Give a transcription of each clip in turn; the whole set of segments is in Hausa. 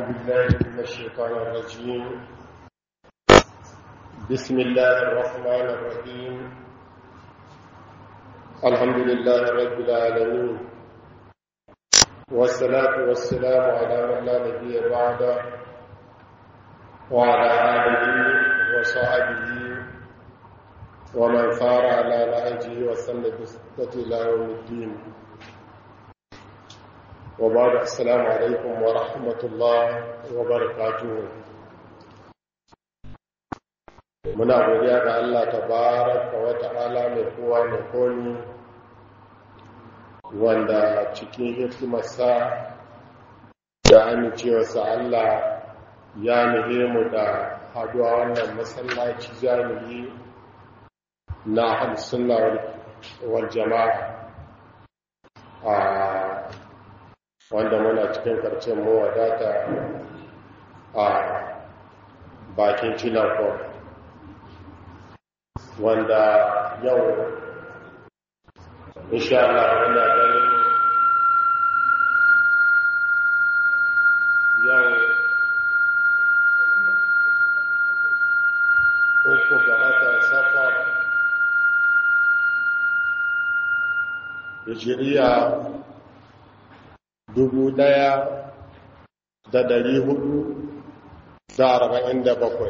بالله من الشيطان الرجيم بسم الله الرحمن الرحيم الحمد لله رب العالمين والصلاة والسلام على من لا نبي بعده وعلى آله وصحبه ومن صار على نهجه وسن بسنته إلى يوم الدين وبعد السلام عليكم ورحمة الله وبركاته muna godiya ga Allah tabaraka wa ta'ala mai kowa mai komi wanda cikin hikimarsa da amincewarsa Allah ya nuhe mu da haduwa wannan masallaci jami'i na hamsunna wal jama'a a wanda muna cikin karcin mu wadata a bakin cinakon wanda yau insha Allah muna ganin yau uku ga watan safar hijiriya dubu ɗaya da dari hudu da arba'in da bakwai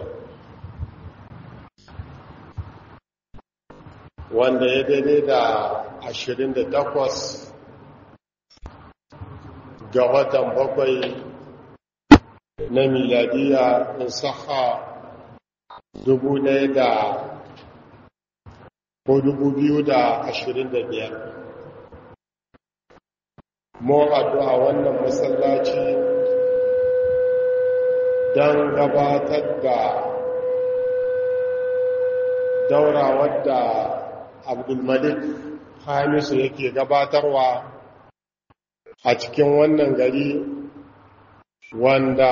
wanda ya daidai da ashirin da takwas ga watan bakwai na miladiya in saha dubu ɗaya da ko dubu biyu da ashirin da biyar mun haɗu a wannan masallaci don gabatar da daura wadda abdulmalik hamisu yake gabatarwa a cikin wannan gari wanda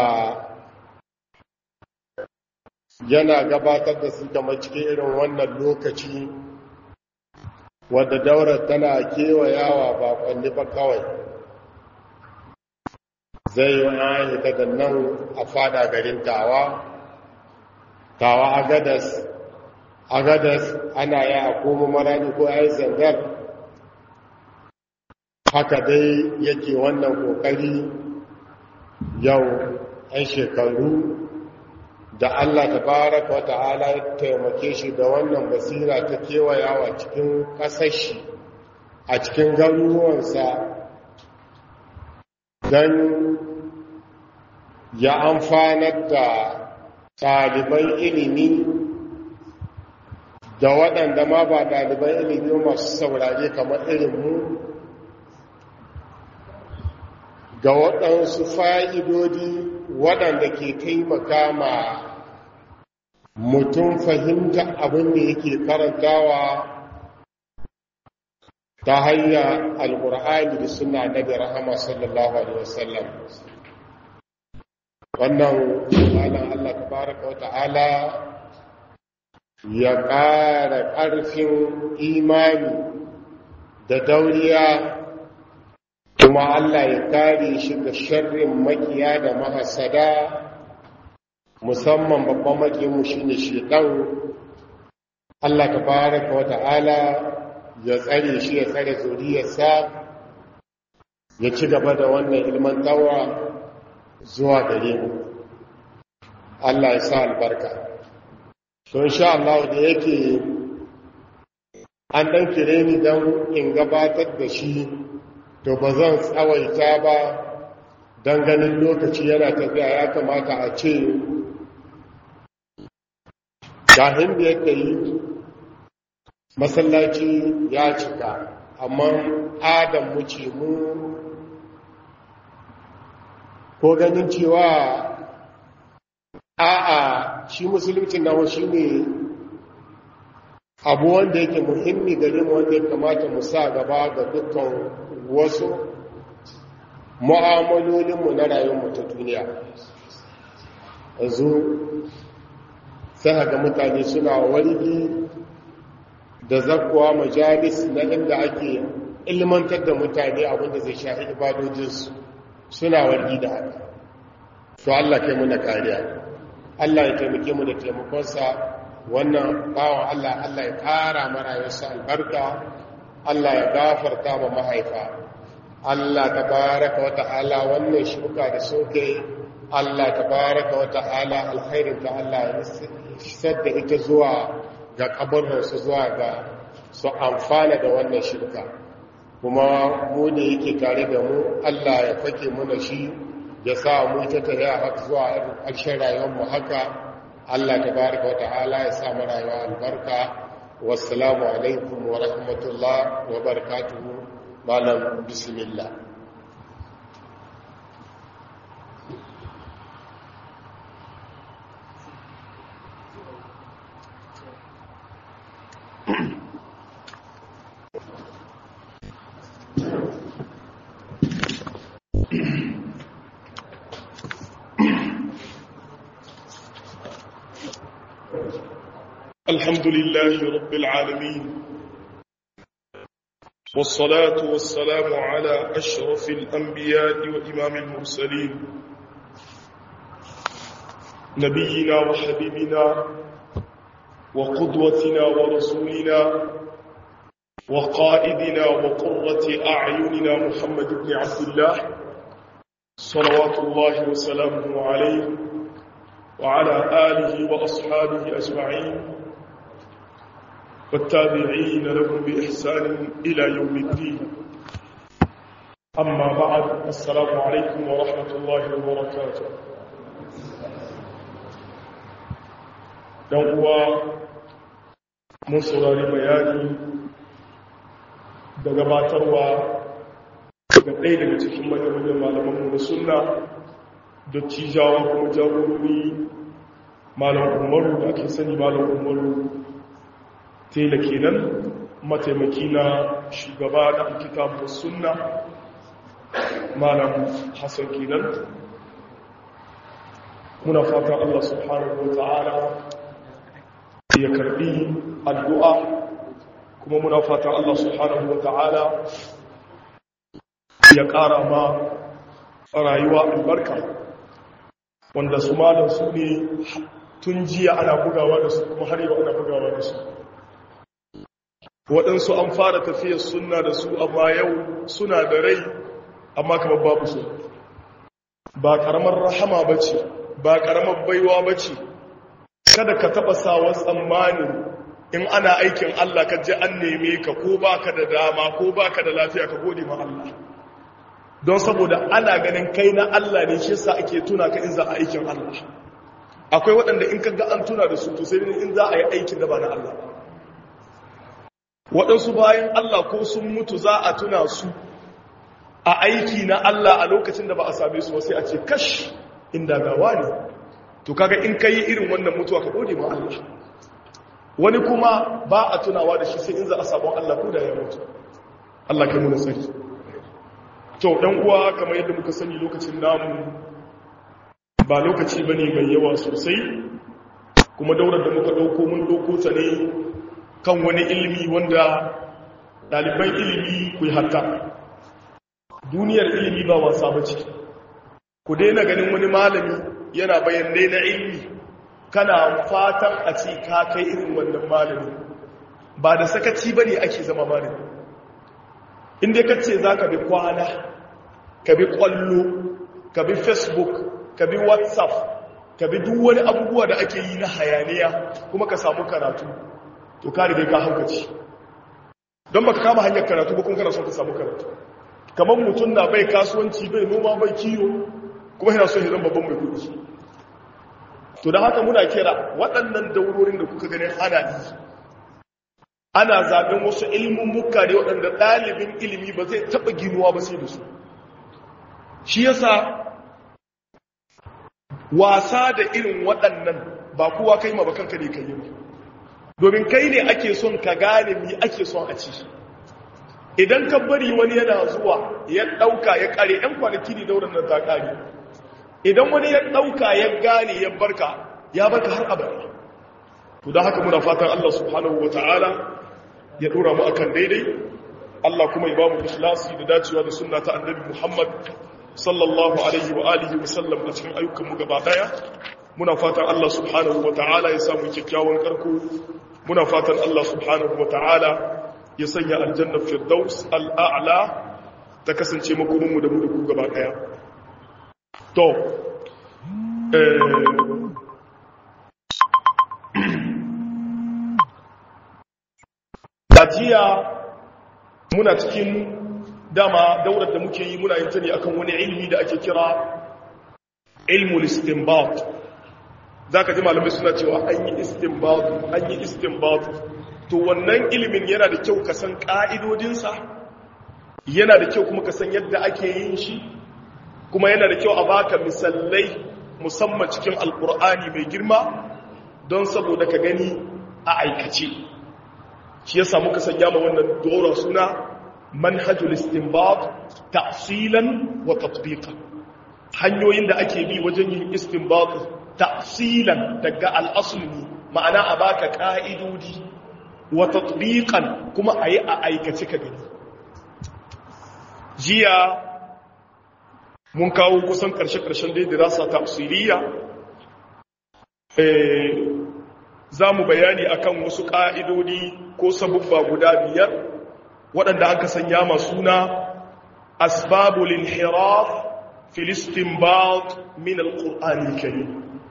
yana gabatar da su kama cikin irin wannan lokaci wadda daurar tana kewayawa ba kwanne ba kawai zai yi wani daga nan a fada garin tawa tawa agadas agadas ana yi a koma marani ko ya yi zangar haka dai yake wannan kokari yau 'yan shekaru da Allah ta baraka wa ta'ala ya taimake shi da wannan basira ta kewayawa cikin ƙasashi a cikin garuruwansa don ya amfanar da ɗaliban ilimi da waɗanda ma ba ɗaliban ilimi masu saurare kamar irinmu ga waɗansu fa'idodi waɗanda ke taimaka ma mutum fahimta abin da yake karantawa ta hanyar alƙur'ani da suna nabi rahama sallallahu alaihi wasallam wannan malam Allah tabaraka wata'ala ya ƙara ƙarfin imani da dauriya kuma Allah ya kare shi ga sharrin makiya da mahasada musamman babban makiyanmu shine shedan Allah tabaraka wata'ala ya tsare shi ya tsare zuriyarsa ya ci gaba da wannan ilmantawa zuwa gare mu Allah ya sa albarka to insha Allah da yake an dan kire ni dan in gabatar da shi to ba zan tsawaita ba dan ganin lokaci yana tafiya ya kamata a ce gahin da yake yi masallaci ya cika amma adam mu ce mu ko ganin cewa a'a shi musulunci na shi ne abu wanda yake muhimmi gare mu wanda ya kamata mu sa gaba ga dukkan wasu mu'amalolinmu na rayuwarmu ta duniya yanzu sai ga mutane suna wargi da zakkuwa majalis na inda ake ilmantar da mutane abinda zai shahi ibadojinsu suna wargi da haka to Allah kai mu na kariya Allah ya taimake mu da taimakonsa wannan bawan Allah Allah ya kara marayarsa albarka Allah ya gafarta ma mahaifa Allah tabaraka wa ta'ala wannan shuka da soke Allah tabaraka wa ta'ala alkhairin ta Allah ya isar da ita zuwa ga kabarinsu zuwa ga su amfana da wannan shirka kuma mu da yake tare da mu Allah ya fake muna shi ya sa mu ta tare haka zuwa ƙarshen rayuwarmu haka Allah tabaraka wa ta'ala ya sa mu rayuwa albarka wassalamu alaikum wa rahmatullah wa barakatuhu malam bismillah الحمد لله رب العالمين والصلاة والسلام على أشرف الأنبياء وإمام المرسلين نبينا وحبيبنا وقدوتنا ورسولنا وقائدنا وقرة أعيننا محمد بن عبد الله صلوات الله وسلامه عليه وعلى آله وأصحابه أجمعين والتابعين لهم بإحسان إلى يوم الدين أما بعد السلام عليكم ورحمة الله وبركاته uwa mun saurari bayani da gabatarwa daga ɗaya daga cikin manyan malamanmu da sunna da cijawa kuma jagorori malam umaru da ake sani malam umaru tela kenan mataimaki na shugaba da kitabu sunna malam hassan kenan muna fatan Allah subhanahu wa ta'ala ya karbi addu'a kuma muna fatan Allah subhanahu wa ta'ala ya ƙara ma rayuwa albarka wanda su malam su ne tun jiya ana bugawa da su kuma har yau ana bugawa da su waɗansu an fara tafiyar suna da su amma yau suna da rai amma kamar babu su ba ƙaramar rahama ba ce ba ƙaramar baiwa ba ce kada ka taɓa sawa tsammanin in ana aikin Allah ka ji an neme ka ko ba ka da dama ko ba ka da lafiya ka gode ma Allah don saboda ana ganin kai na Allah ne shi sa ake tuna ka in za a aikin Allah akwai waɗanda in ka ga an tuna da su to sai in za a yi aikin da ba na Allah waɗansu bayan Allah ko sun mutu za a tuna su a aiki na Allah a lokacin da ba a same su sai a ce kash inda gawa ne to kaga in kai irin wannan mutuwa ka gode ma Allah wani kuma ba a tunawa da shi sai in za a sabon Allah ko da ya mutu Allah kai mu sani to dan uwa kamar yadda muka sani lokacin namu ba lokaci bane mai yawa sosai kuma daular da muka dauko mun dauko ta ne kan wani ilimi wanda ɗaliban ilimi ku yi hatta duniyar ilimi ba wasa ba ce ku daina ganin wani malami yana bayanai na ilimi kana fatan a ce ka kai irin wannan malami ba da sakaci ba ne ake zama malami inda ka ce za ka bi kwana ka bi kwallo ka bi facebook ka bi whatsapp ka bi duk wani abubuwa da ake yi na hayaniya kuma ka samu karatu to ka riga ka haukaci don baka kama hanyar karatu ba kun kana son ka samu karatu kamar mutum na bai kasuwanci bai noma bai kiyo kuma yana son ya zama babban mai kudi to da haka muna kira waɗannan daurorin da kuka ganin ana yi ana zaɓen wasu ilimin muka ne waɗanda ɗalibin ilimi ba zai taɓa ginuwa ba sai da su shi yasa wasa da irin waɗannan ba kowa kai ma ba kanka ne kai yi ba domin kai ne ake son ka gane mi ake son a ci idan ka bari wani yana zuwa ya ɗauka ya ƙare ‘yan kwanaki ne daular nan ta ƙare idan wani ya ɗauka ya gane ya barka ya barka har abada to da haka muna fatan Allah subhanahu wa ta'ala ya ɗora mu akan daidai Allah kuma ya ba mu ikhlasi da dacewa da sunna ta annabi Muhammad sallallahu alaihi wa alihi wa sallam a cikin ayyukanmu gaba daya muna fatan Allah subhanahu wa ta'ala ya samu kyakkyawan karko muna fatan Allah subhanahu wa ta'ala ya sanya aljanna firdaus al'a'la ta kasance makoninmu da mu da ku gaba daya to jiya muna cikin dama daular da muke yi muna yin ta ne akan wani ilmi da ake kira ilmul istinbat zaka ji malamai suna cewa an yi istinbat an yi istinbat to wannan ilimin yana da kyau ka san ka'idodinsa yana da kyau kuma ka san yadda ake yin shi kuma yana da kyau a baka misalai musamman cikin alkur'ani mai girma don saboda ka gani a aikace shi yasa muka sanya ma wannan dora suna manhajul istinbat ta'silan wa tatbiqan hanyoyin da ake bi wajen yin istinbat ta'silan daga al-asl ma'ana a baka ka'idodi wa tatbiqan kuma ayi a aikace ka gani jiya mun kawo kusan karshe-karshen dai dirasa tafsiriya eh za mu bayani akan wasu ƙa'idodi ko sabubba guda biyar waɗanda aka sanya masu na asbabul inhiraf filistin ba'ad min al-ƙur'ani kari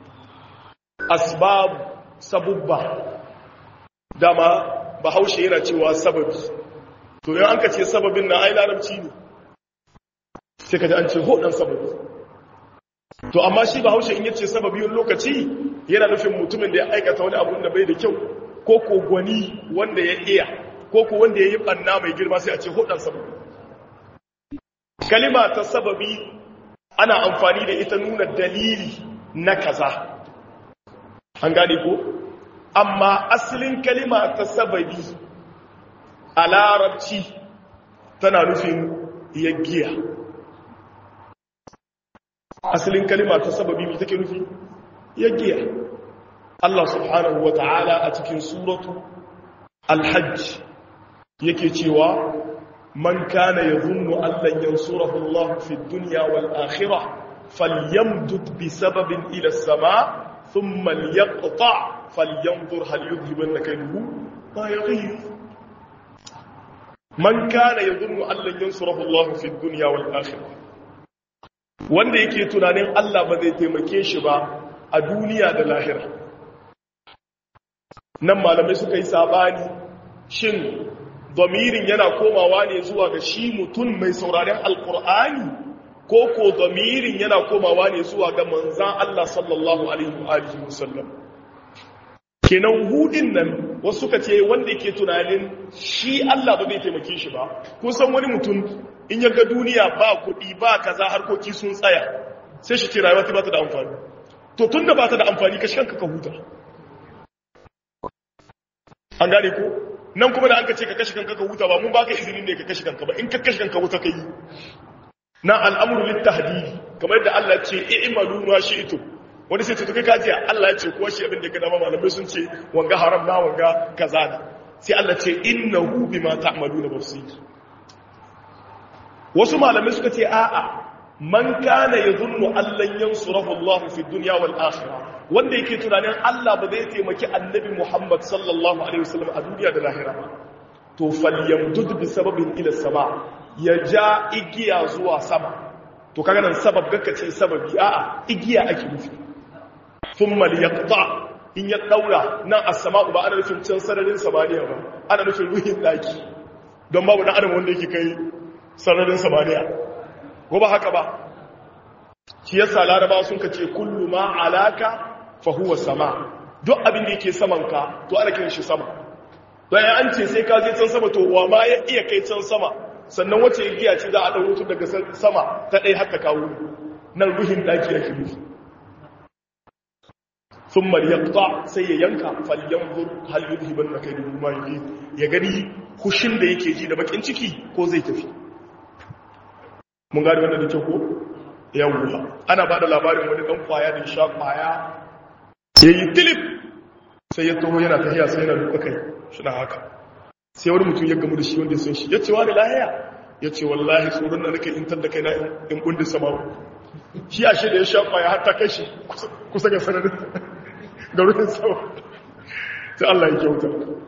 asbab sabubba dama bahaushe yana cewa sababi to yau an ka ce sababin na ai larabci ne sai ka ji an ce hoɗan sababi to amma shi bahaushe in yace sababi wani lokaci yana nufin mutumin da ya aikata wani abu da bai da kyau ko ko gwani wanda ya iya ko ko wanda ya yi ɓanna mai girma sai a ce hoɗan sababi kalima ta sababi ana amfani da ita nuna dalili na kaza an gane ko amma asalin kalima ta sababi a larabci tana nufin yaggiya asalin kalima ta sababi mai take nufi yaggiya Allah subhanahu wa ta'ala a cikin suratu alhajj yake cewa man kana yadhunnu an lan yansurahu Allah fi dunya wal akhirah falyamdud bi sababin ila as-sama thumma liyaqta falyanzur hal yudhibanna kayduhu ma yaghib man kana yadhunnu an lan yansurahu Allah fi dunya wal akhirah wanda yake tunanin Allah ba zai taimake shi ba a duniya da lahira nan malamai suka yi sabani shin domirin yana komawa ne zuwa ga shi mutum mai sauraren alkur'ani ko ko domirin yana komawa ne zuwa ga manzan Allah sallallahu alaihi wasallam kenan hudin nan wasu suka ce wanda yake tunanin shi Allah ba zai taimake shi ba kun san wani mutum in ya ga duniya ba kuɗi ba kaza harkoki sun tsaya sai shi ce rayuwa ta ba ta da amfani to tun da ba ta da amfani ka shanka ka huta an gane ko nan kuma da an ka ce ka kashe kanka ka huta ba mun baka izinin ne ka kashe kanka ba in ka kashe kanka wuta ka yi na al'amuru littahdidi kamar yadda Allah ce i'malu ma shi'tum wani sai to kai kaji Allah ya ce ko shi abin da ka dama malamai sun ce wanga haram na wanga kaza da sai Allah ce innahu bima ta'maluna basir wasu malamai suka ce a'a man kana yadhunnu allan yansurahu Allah fi dunya wal akhirah wanda yake tunanin Allah ba zai taimaki annabi Muhammad sallallahu alaihi wasallam a duniya da lahira ba to falyamdud bi sababin ila sama ya ja igiya zuwa sama to kaga nan sabab gaka ce sababi a'a igiya ake nufi thumma liyaqta in ya daura nan as-sama'u ba ana nufin can sararin samaniya ba ana nufin ruhin daki don babu dan adam wanda yake kai sararin samaniya ko ba haka ba shi yasa laraba sun kace kullu ma alaka fa huwa sama duk abin da yake saman ka to ana kiran shi sama don ya an ce sai ka je can sama to wa ma ya iya kai can sama sannan wace igiya ce za a ɗauro tun daga sama ta ɗaya haka kawo nan ruhin ɗaki yake nufi sun mariyakta sai ya yanka falyan zur hal yudhiban na kai dubu ma ya gani hushin da yake ji da bakin ciki ko zai tafi mun gani wannan da kyau ko yawwa ana ba da labarin wani ɗan kwaya da sha kwaya ya yi tilip sai ya taho yana tahiya sai yana duka kai shi na haka sai wani mutum ya gamu da shi wanda sun shi ya ce wani lahiya ya ce wallahi tsoron da nake intar da kai na in kundin sama shi a shi da ya shafa ya hatta kai shi kusa ga sanarin garurin sama sai Allah ya kyauta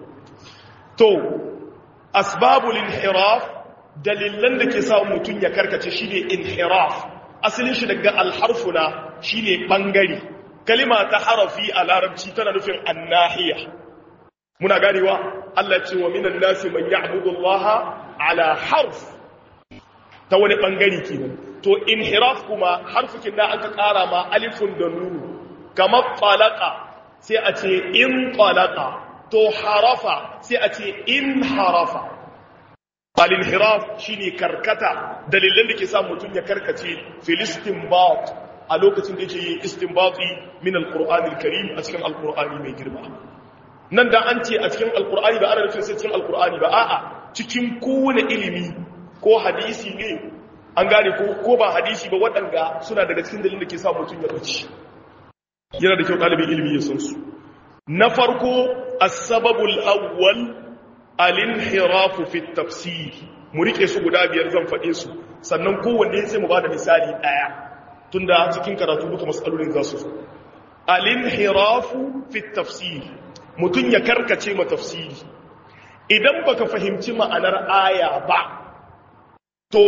to asbabul inhiraf dalilan da ke sa mutum ya karkace shine inhiraf asalin shi daga alharfuna shine bangare kalima ta harafi a larabci tana nufin annahiya muna ganewa Allah ce wa minan nasi man ya'budu Allah ala harf ta wani bangare kenan to inhiraf kuma harfukin da aka kara ma alifun da nunu kamar talaqa sai a ce in talaqa to harafa sai a ce in harafa al-inhiraf shine karkata dalilan da ke sa mutum ya karkace filistin bat a lokacin da yake yin istinbati min al-qur'ani al-karim a cikin al-qur'ani mai girma nan da an ce a cikin al-qur'ani ba ana nufin sai cikin al-qur'ani ba a'a cikin kowane ilimi ko hadisi ne an gane ko ko ba hadisi ba waɗanda suna daga cikin dalilin da ke sa mutum ya bace yana da kyau ɗalibin ilimi ya san su na farko as-sababul awwal al-inhirafu fi at-tafsir mu rike su guda biyar zan faɗe su sannan kowanne sai mu bada misali ɗaya tunda cikin karatu duka matsalolin za su zo al-inhirafu fi at-tafsir mutun ya karkace ma tafsiri idan baka fahimci ma'anar aya ba to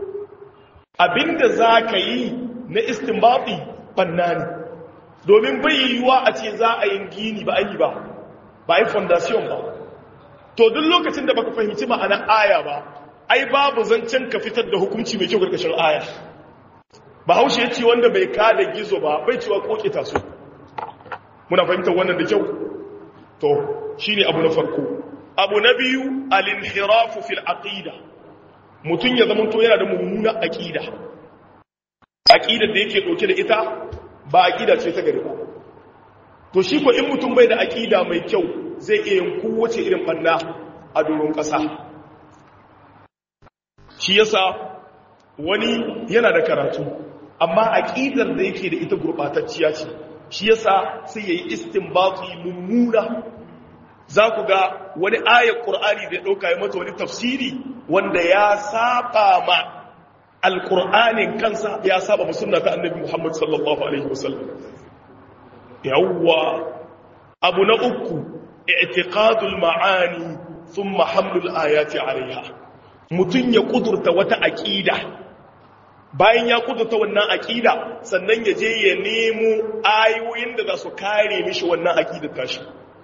abinda zaka yi na istinbati banna ne domin bai yiwuwa a ce za a yi gini ba ayi ba ba yi foundation ba to duk lokacin da baka fahimci ma'anar aya ba ai babu zancen ka fitar da hukunci mai kyau karkashin aya bahaushe ya ce wanda bai kada gizo ba bai cewa koke taso muna fahimtar wannan da kyau to shine abu na farko abu na biyu al-inhirafu fil aqida mutun ya zama to yana da mummuna aqida aqidar da yake dauke da ita ba aqida ce ta gari ba to shi ko in mutum bai da aqida mai kyau zai iya yin kowace irin banna a doron kasa shi yasa wani yana da karatu amma aqidar da yake da ita gurbatacciya ce shi yasa sai yayi istinbati mummuna za ku ga wani ayar qur'ani da dauka ya mata wani tafsiri wanda ya saba ma alqur'anin kansa ya saba ma sunna ta annabi Muhammad sallallahu alaihi wasallam yawwa abu na uku i'tiqadul ma'ani thumma hamlul ayati alaiha mutun ya kudurta wata aqida bayan ya kudurta wannan aƙida sannan ya je ya nemo ayoyin da za su kare mishi wannan aƙidar tashi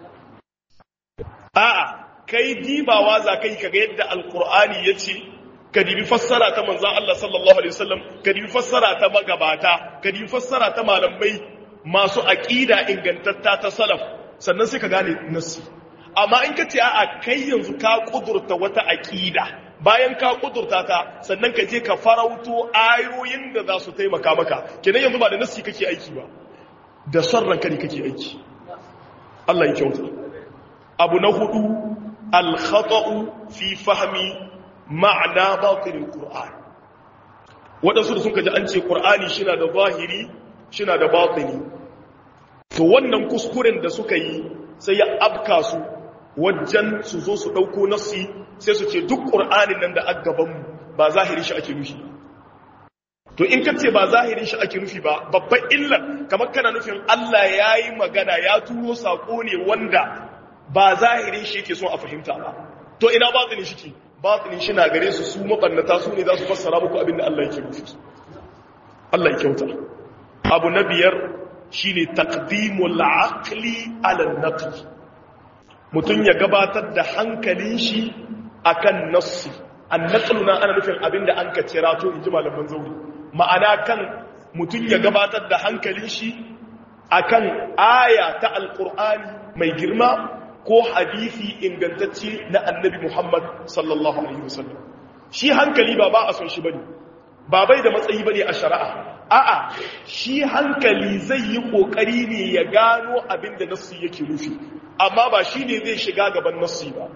a'a kai dibawa za ka yi kaga yadda alkur'ani ya ce ka dibi fassara ta manzan Allah sallallahu alaihi wasallam ka dibi fassara ta magabata ka dibi fassara ta malamai masu aƙida ingantatta ta salaf sannan sai ka gane nassi amma in ka ce a'a kai yanzu ka kudurta wata aƙida bayan ka kudurta ta sannan ka je ka farauto ayoyin da za su taimaka maka kenan yanzu ba da nassi kake aiki ba da son ranka ne kake aiki Allah ya kyauta abu na hudu al-khata'u fi fahmi ma'ana batil qur'an wadansu da sun kaji an ce qur'ani shina da zahiri shina da batini to wannan kuskuren da suka yi sai ya abka su wajen su zo su dauko nassi sai su ce duk ƙur'anin nan da agabanmu ba zahirin shi ake nufi to in ka ce ba zahirin shi ake nufi ba babban illar kamar kana nufin Allah ya yi magana ya turo saƙo ne wanda ba zahirin shi yake son a fahimta ba to ina batinin shi ke batinin shi na gare su su maɓannata su ne za su fassara muku abin da Allah yake nufi Allah ya kyauta abu na biyar shine taqdimul aqli ala naqli mutum ya gabatar da hankalin shi akan nassi annaqlu na ana nufin abinda an ka cira to inji malaman zauri ma'ana kan mutum ya gabatar da hankalin shi akan aya ta alqur'ani mai girma ko hadisi ingantacce na annabi Muhammad sallallahu alaihi wasallam shi hankali ba ba a son shi bane ba bai da matsayi bane a shari'a a'a shi hankali zai yi kokari ne ya gano abinda nassi yake nufi amma ba shine zai shiga gaban nassi ba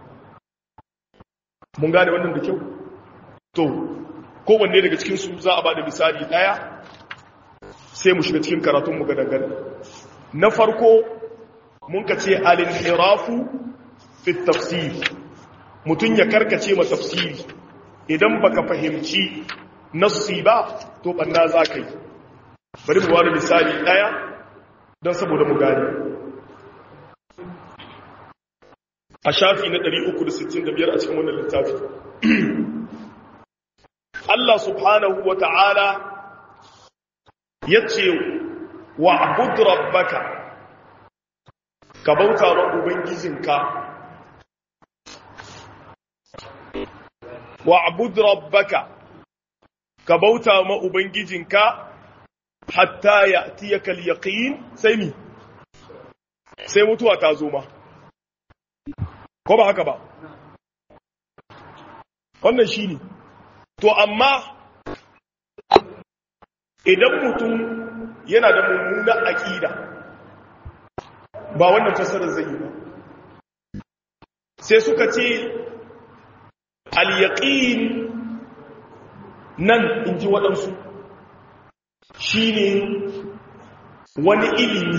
mun gane wannan da kyau to kowanne daga cikinsu za a ba da misali ɗaya sai mu shiga cikin karatunmu ga dangane na farko mun ka ce alinhirafu fi tafsiri mutum ya karkace ma tafsiri idan baka fahimci nassi ba to banna za ka yi bari mu wani misali daya don saboda mu gani a shafi na 365 a cikin wannan littafi Allah subhanahu wa ta'ala ya ce wa abudu rabbaka ka bauta wa ubangijinka wa abudu rabbaka ka bauta ma ubangijinka hatta ya tiyaka al-yaqin sai mi sai mutuwa ta zo ma ko ba haka ba wannan shine to amma idan mutum yana da mummunan aqida ba wannan fasarar zai yi ba sai suka ce al-yaqin nan in ji waɗansu shi ne wani ilimi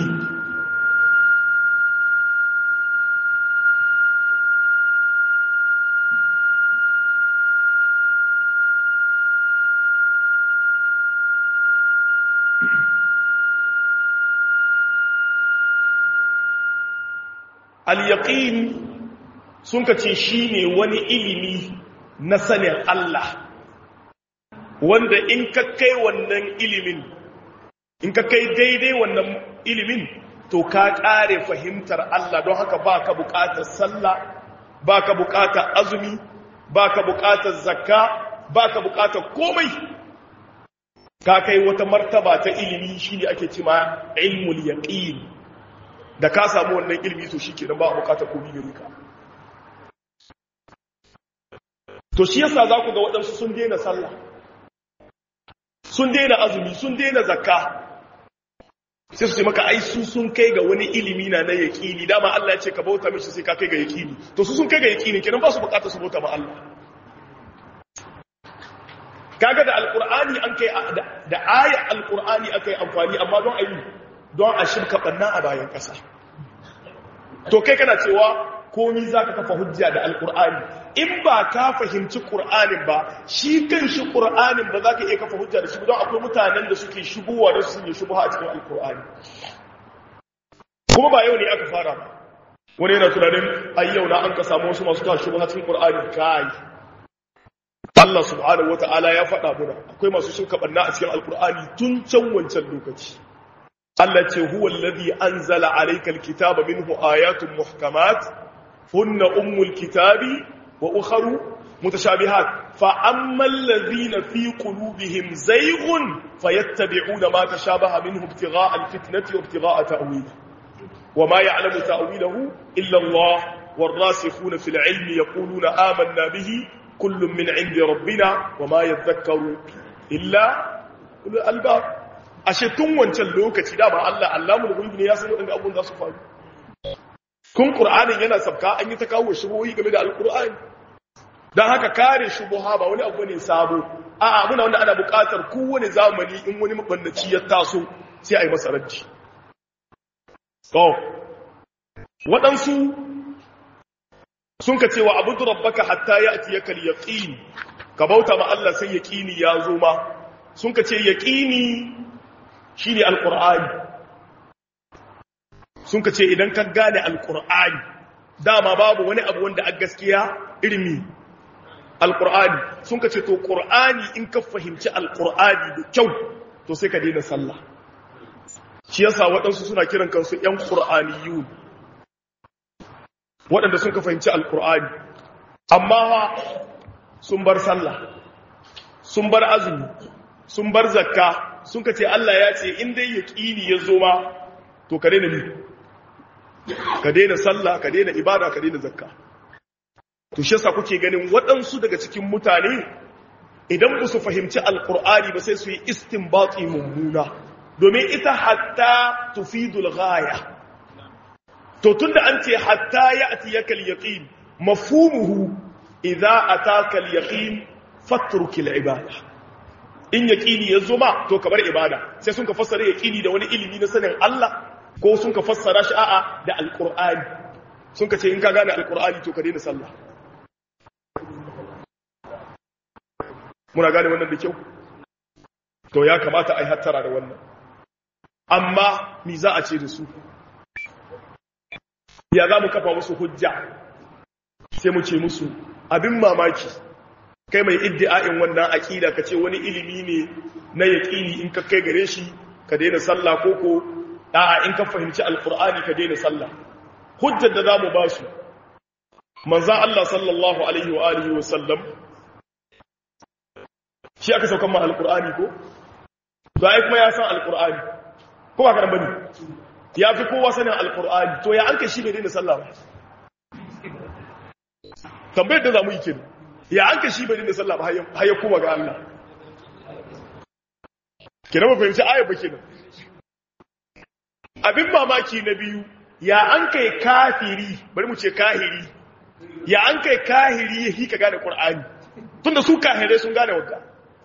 al-yaqin sun ka ce shi ne wani ilimi na sanin Allah wanda in ka kai wannan ilimin in ka kai daidai wannan ilimin to ka ƙare fahimtar Allah don haka ba ka buƙatar sallah ba ka buƙatar azumi ba ka buƙatar zakka ba ka buƙatar komai ka kai wata martaba ta ilimi shi ne ake cima ilmul yaqin da ka samu wannan ilimi to shi kenan ba a buƙatar komai gare ka to shi yasa za ku ga waɗansu sun daina sallah sun daina azumi sun daina zakka sai su ce maka ai su sun kai ga wani ilimi na na yaƙini dama Allah ya ce ka bauta mishi sai ka kai ga yaƙini to su sun kai ga yaƙini kenan ba su bukatar su bauta ma Allah kaga da alqur'ani an kai da aya alqur'ani akai amfani amma don ayi don a shirka banna a bayan ƙasa to kai kana cewa komi zaka kafa hujja da alqur'ani in ba ka fahimci ƙur'anin ba shi kan shi ƙur'anin ba za ka iya kafa hujja da shi don akwai mutanen da suke shigowa da su yi shubuha a cikin alƙur'ani kuma ba yau ne aka fara ba wani yana tunanin ai yau na an ka samu wasu masu kawo shubuha cikin ƙur'ani kai Allah subhanahu wata'ala ya faɗa muna akwai masu shirka ɓanna a cikin alƙur'ani tun can wancan lokaci Allah ce huwa alladhi anzala alayka alkitaba minhu ayatun muhkamat hunna ummul kitabi وأخر متشابهات فأما الذين في قلوبهم زيغ فيتبعون ما تشابه منه ابتغاء الفتنة وابتغاء تأويله وما يعلم تأويله إلا الله والراسخون في العلم يقولون آمنا به كل من عند ربنا وما يذكر إلا أولو الألباب أشتم وانشان لوكتي دابا الله علام الغيب نياسم أن أبون ذا صفاني kun ƙur'anin yana sabka an yi ta kawo shubuhi game da alƙur'ani don haka kare shubuha ba wani abu ne sabo a muna wanda ana buƙatar kowane zamani in wani mabannaci ya taso sai a yi masa rajji to waɗansu sun ka cewa abu rabbaka hatta ya ati ya kal yaqin ka bauta ma Allah sai yaqini ya zo ma sun ka ce yaqini shine alqur'ani sun ka ce idan ka gane alkur'ani dama babu wani abu wanda a gaskiya irmi alkur'ani sun ka ce to ƙur'ani in ka fahimci alkur'ani da kyau to sai ka daina sallah shi yasa waɗansu suna kiran kansu ‘yan ƙur'aniyun waɗanda sun ka fahimci alkur'ani amma sun bar sallah sun bar azumi sun bar zakka sun ka ce Allah ya ce in dai yaƙini ya zo ma to ka daina ni ka daina sallah ka daina ibada ka daina zakka to shi yasa kuke ganin waɗansu daga cikin mutane idan ba su fahimci alqur'ani ba sai su yi istinbati mummuna domin ita hatta tufidul ghaya to tunda an ce hatta ya'tiyaka al-yaqin mafhumuhu idza ataka al-yaqin fatruk al-ibada in yaqini yazo ma to kamar ibada sai sun ka fassara yaqini da wani ilimi na sanin Allah ko sun ka fassara shi a'a da alkur'ani sun ka ce in ka gane alkur'ani to ka daina sallah muna gane wannan da kyau to ya kamata a yi hattara da wannan amma mi za a ce da su ya za mu kafa musu hujja sai mu ce musu abin mamaki kai mai iddi'a'in wannan aƙida ka ce wani ilimi ne na yaƙini in ka kai gare shi ka daina sallah ko ko a'a in ka fahimci alqur'ani ka daina sallah hujjar da zamu ba su manzo Allah sallallahu alaihi wa alihi wa sallam shi aka saukan ma alqur'ani ko to ai kuma ya san alqur'ani ko ba karan bane ya fi kowa sanin alqur'ani to ya anka shi bai daina sallah ba tambayar da zamu yi kenan ya anka shi bai daina sallah ba har ya kuma ga Allah kenan ba fahimci ayar ba kenan abin mamaki na biyu ya an kai kafiri bari mu ce kahiri ya an kai kahiri ya hika gane ƙur'ani tunda su kahirai sun gane wadda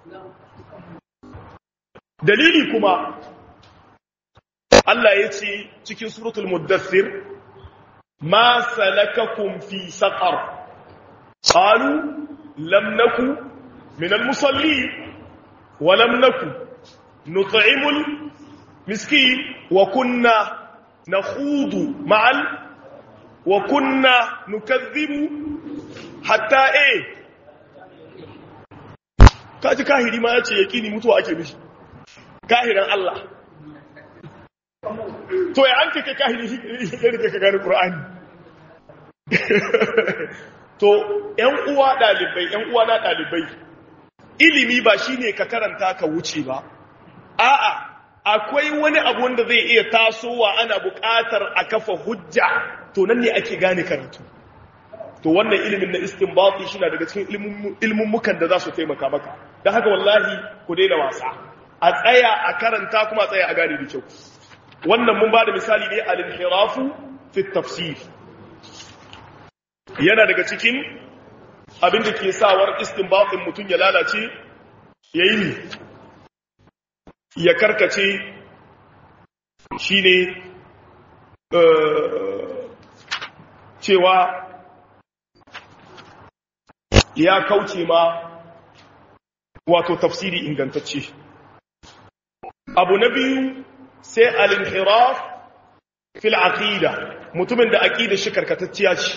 dalili kuma Allah ya ce cikin suratul muddassir ma salakakum fi saqar qalu lam naku min al-musallin wa lam naku nut'imul miskin wa kunna nakhudu ma'al wa kunna nukazzibu hatta eh kaji kahiri ma yace yaqini mutuwa ake mishi kahiran Allah to ya anke kai kahiri ya rike ka gane Qur'ani to ƴan uwa dalibai ƴan uwa na dalibai ilimi ba shine ka karanta ka wuce ba a'a akwai wani abu wanda zai iya tasowa ana buƙatar a kafa hujja to nan ne ake gane karatu to wannan ilimin na istinbati shi na daga cikin ilmummukan da za su taimaka maka don haka wallahi ku daina wasa a tsaya a karanta kuma a tsaya a gane da kyau wannan mun ba da misali ne al-inhirafu fi tafsir yana daga cikin abin da ke sawar istinbatin mutum ya lalace yayi ne ya karkace shi ne cewa ya kauce ma wato tafsiri ingantacce abu na biyu sai al-inhiraf fil aqida mutumin da aqida shi karkatacciya ce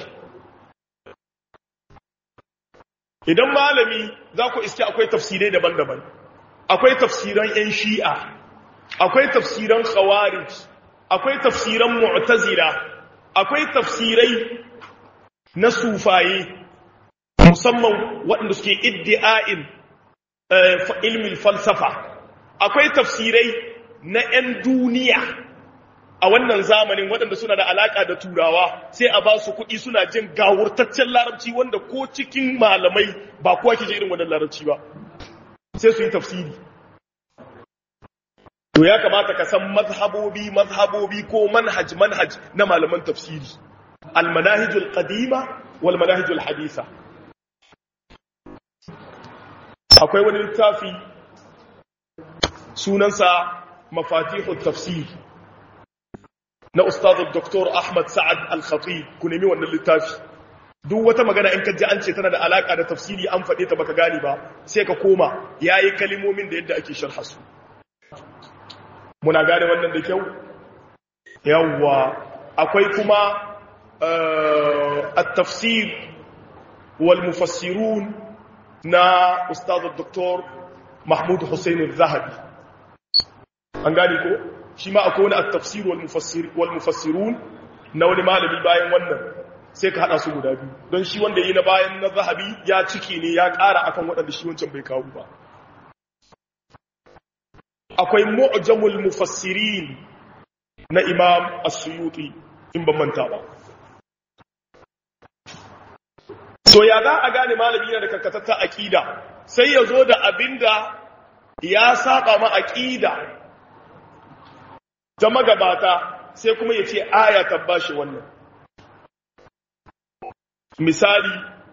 idan malami za ku iske akwai tafsirai daban-daban akwai tafsiran 'yan shi'a akwai tafsiran khawarij akwai tafsiran mu'tazila akwai tafsirai na sufaye musamman waɗanda suke iddi'a'in ilmin falsafa akwai tafsirai na 'yan duniya a wannan zamanin waɗanda suna da alaƙa da turawa sai a ba su kuɗi suna jin gawurtaccen larabci wanda ko cikin malamai ba kowa ke je irin wannan larabci ba sai su yi tafsiri to ya kamata ka san mazhabobi mazhabobi ko manhaj manhaj na malaman tafsiri almanahijul qadima wal manahijul haditha akwai wani littafi sunansa mafatihut tafsir na ustaz dr ahmad sa'ad al-khatib ku nemi wannan littafi duk wata magana in ka ji an ce tana da alaka da tafsiri an faɗe ta baka gane ba sai ka koma yayi kalimomin da yadda ake sharha su muna gane wannan da kyau yawwa akwai kuma at-tafsir wal mufassirun na ustaz dr mahmud hussein al-zahabi an gane ko shi ma akwai wani at-tafsir wal mufassir wal mufassirun na wani malami bayan wannan sai ka hada su guda biyu don shi wanda yi na bayan na zahabi ya ciki ne ya ƙara akan waɗanda shi wancan bai kawo ba akwai mu'jamul mufassirin na imam as-suyuti in ban manta ba so ya za a gane malami yana da karkatatta aqida sai ya zo da abinda ya saba ma aqida ta magabata sai kuma ya ce aya tabbashi wannan misali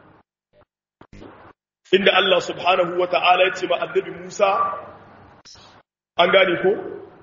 inda Allah subhanahu wa ta'ala ya ce ma annabi Musa an gane ko?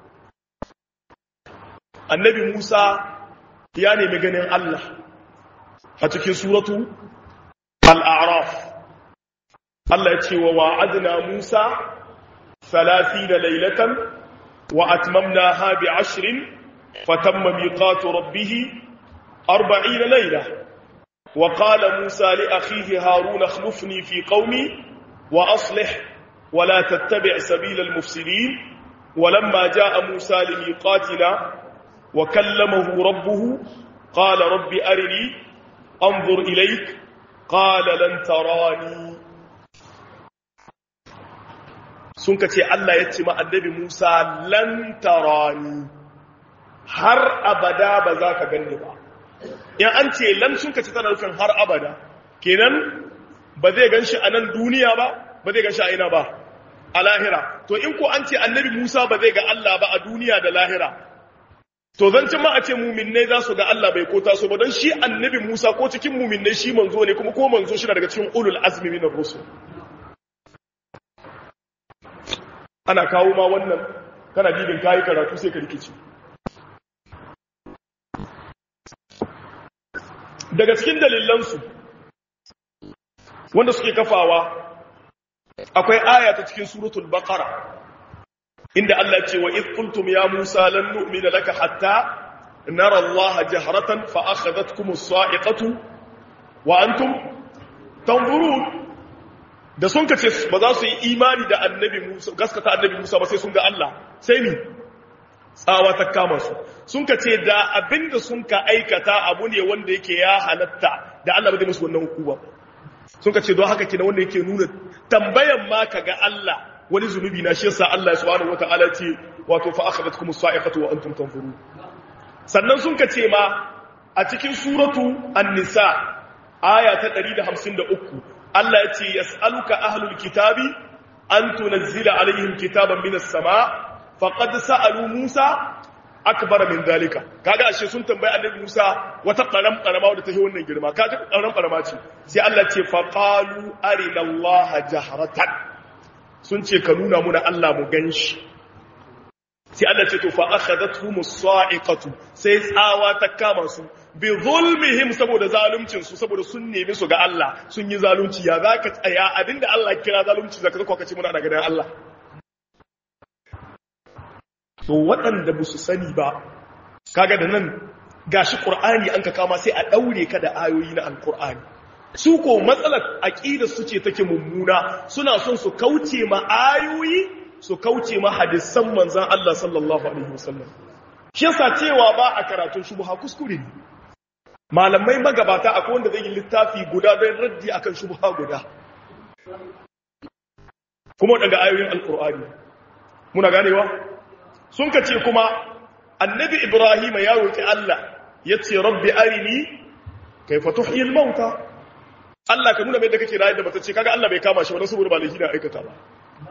annabi Musa ya nemi ganin Allah a cikin suratu al'araf Allah ya ce wa wa'adna Musa 30 laylatan wa atmamnaha bi 10 fatamma miqatu rabbih 40 layla wa qala Musa li akhihi Harun akhlifni fi qaumi wa aslih wa la tattabi' sabila al-mufsidin ولما جاء موسى لميقاتنا وكلمه ربه قال رب أرني أنظر إليك قال لن تراني sun ka ce Allah ya ce ma annabi Musa lan tarani har abada ba za ka ganni ba in an ce lan sun ka ce tana nufin har abada kenan ba zai gan shi a nan duniya ba ba zai gan shi a ina ba a lahira to in ko an ce annabi Musa ba zai ga Allah ba a duniya da lahira to zancin ma a ce muminai za su ga Allah bai kota su ba don shi annabi Musa ko cikin muminai shi manzo ne kuma ko manzo shi daga cikin ulul azmi minar rusul ana kawo ma wannan kana dibin kayi karatu sai ka rikici daga cikin dalilansu wanda suke kafawa akwai aya ta cikin suratul baqara inda Allah ce wa idh qultum ya Musa lan nu'mina laka hatta nara Allah jahratan fa akhadhatkum as-sa'iqatu wa antum tanzurun da sun kace ba za su yi imani da annabi Musa gaskata annabi Musa ba sai sun ga Allah sai ni tsawa ta kama su sun kace da abinda sun ka aikata abu ne wanda yake ya halatta da Allah ba zai musu wannan hukuma sun kace don haka kina wanda yake nuna tambayan ma ka ga Allah wani zunubi na shi yasa Allah subhanahu wataala ce wato fa akhadhatkum as-sa'iqatu wa antum tanzurun sannan sun kace ma a cikin suratu an-nisa aya ta 153 Allah ya ce yas'aluka ahlul kitabi an tunzila alaihim kitaban minas sama faqad sa'alu Musa akbar min dalika kaga ashe sun tambayi annabi Musa wata qaram qarama wadda ta yi wannan girma kaga qaram qarama ce sai Allah ce faqalu arina Allah jahratan sun ce ka nuna muna Allah mu ganshi sai Allah ce to fa akhadathum as-sa'iqatu sai tsawa ta kama su bi zulmihim saboda zaluncin su saboda sun nemi su ga Allah sun yi zalunci ya zaka tsaya abinda Allah kira zalunci zaka zaka kace muna daga dan Allah to waɗanda ba su sani ba kaga da nan gashi qur'ani an ka kama sai a daure ka da ayoyi na alqur'ani su ko matsalar aqida su ce take mummuna suna son su kauce ma ayoyi su kauce ma hadisan manzon Allah sallallahu alaihi wasallam shi yasa cewa ba a karatun shubha kuskure ne malamai magabata akwai wanda zai yi littafi guda don raddi akan shubha guda kuma daga ayoyin alqur'ani muna ganewa sun ka ce kuma annabi ibrahim ya roƙi Allah ya ce rabbi arini kai fa tuhyil mauta Allah ka nuna mai da kake rayar da mata ce kaga Allah bai kama shi wani saboda ba laifi na aikata ba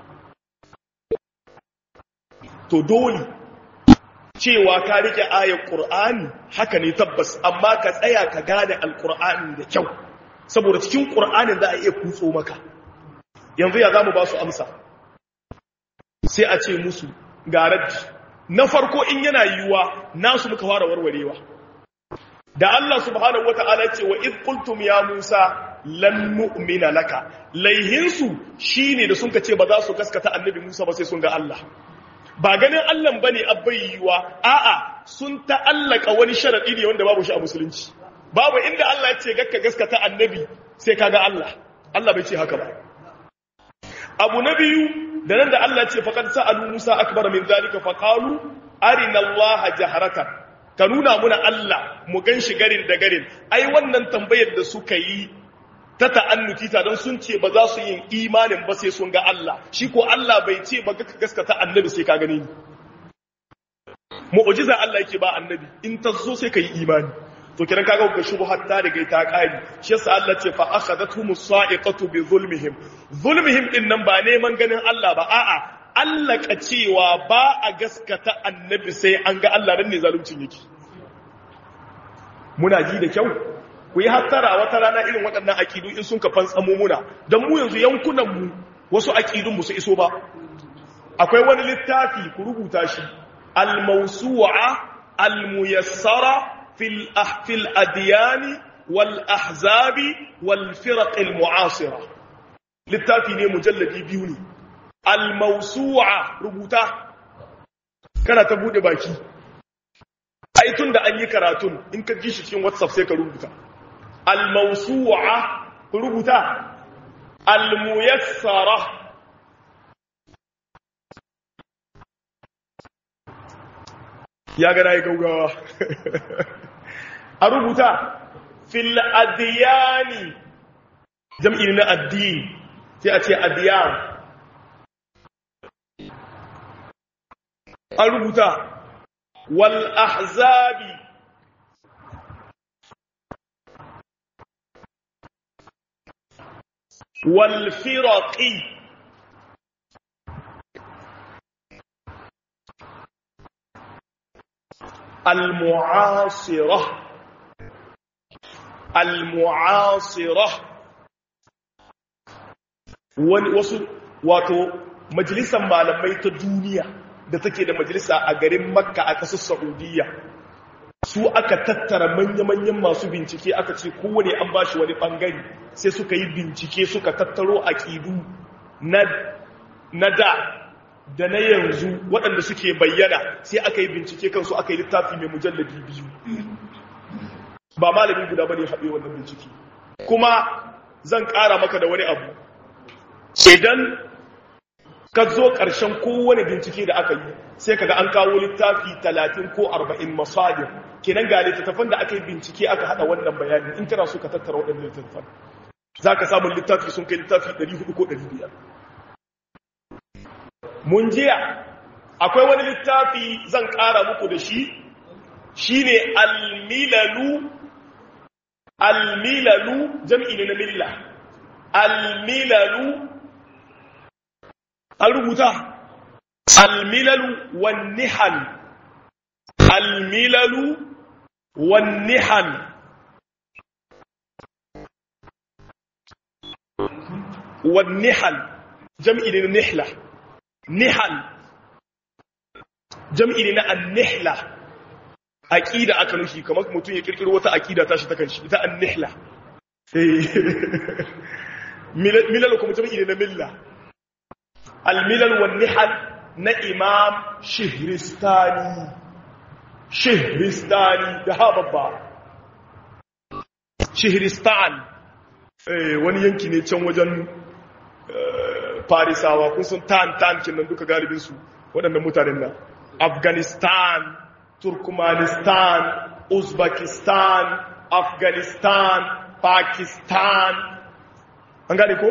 to dole cewa ka rike ayar qur'ani haka ne tabbas amma ka tsaya ka gane alqur'ani da kyau saboda cikin qur'anin za a iya kutso maka yanzu ya zamu ba su amsa sai a ce musu ga raddi na farko in yana yiwuwa nasu muka fara warwarewa da Allah subhanahu wata'ala ce wa id qultum ya Musa lan nu'mina laka laihinsu shine da sun ce ba za su gaskata annabi Musa ba sai sun ga Allah ba ganin Allah bane abbai yiwuwa a'a sun ta'allaka wani sharadi ne wanda babu shi a musulunci babu inda Allah ya ce gakka gaskata annabi sai kaga Allah Allah bai ce haka ba abu na biyu da nan da Allah ce faqad sa'alu Musa akbar min zalika faqalu arina Allah jaharatan ka nuna muna Allah mu ganshi garin da garin ai wannan tambayar da suka yi ta ta'annuti ta don sun ce ba za su yin imanin ba sai sun ga Allah shi ko Allah bai ce ba ka gaskata annabi sai ka gani ni mu'jiza Allah yake ba annabi in ta zo sai ka yi imani to kiran kaga ga shubhat ta riga ta kari shi yasa Allah ce fa akhadathum as-sa'iqatu bi zulmihim zulmihim din nan ba neman ganin Allah ba a'a Allah ka cewa ba a gaskata annabi sai an ga Allah dan ne zaluncin yake muna ji da kyau ku yi hattara wata rana irin waɗannan aqidu in sun ka fantsamo muna dan mu yanzu yankunan mu wasu aqidun mu su iso ba akwai wani littafi ku rubuta shi al-mawsu'a al-muyassara في في الأديان والأحزاب والفرق المعاصرة littafi ne mujalladi biyu ne al-mawsu'a rubuta kana ta bude baki ai tun da an yi karatun in ka ji shi cikin whatsapp sai ka rubuta al-mawsu'a rubuta al-muyassara ya gana yi gaugawa a rubuta fil adiyani jam'i na addini sai a ce adiyan an rubuta wal ahzabi wal firaqi al mu'asirah al mu'asirah wani wasu wato majalisar malamai ta duniya da take da majalisa a garin makka a ƙasar saudiya su aka tattara manya-manyan masu bincike aka ce kowane an ba shi wani ɓangare sai suka yi bincike suka tattaro aƙidu na da da na yanzu waɗanda suke bayyana sai aka yi bincike kansu aka yi littafi mai mujallabi biyu ba malami guda ba ne haɗe wannan bincike kuma zan ƙara maka da wani abu idan ka zo ƙarshen kowane bincike da aka yi sai kaga an kawo littafi talatin ko arba'in masadir kenan ga littattafan da aka yi bincike aka haɗa wannan bayanin in kana so ka tattara waɗannan littattafan za ka samun littafi sun kai littafi 400 ko 500 mun jiya akwai wani littafi zan ƙara muku da shi shine almilalu almilalu jam'i ne na milla almilalu an rubuta almilalu wannihal almilalu wannihal wannihal jam'i ne na nihla nihal jam'i ne na annihla aqida aka nufi kamar mutum ya kirkiro wata aqida tashi ta kanshi ita annihla milal kuma jam'i ne na milla الملل والنحل na imam shihristani shihristani da ha babba shihristan wani yanki ne can wajen farisawa kun sun tan tan kinan duka galibinsu waɗannan mutanen nan afghanistan turkmanistan uzbekistan afghanistan pakistan an gane ko?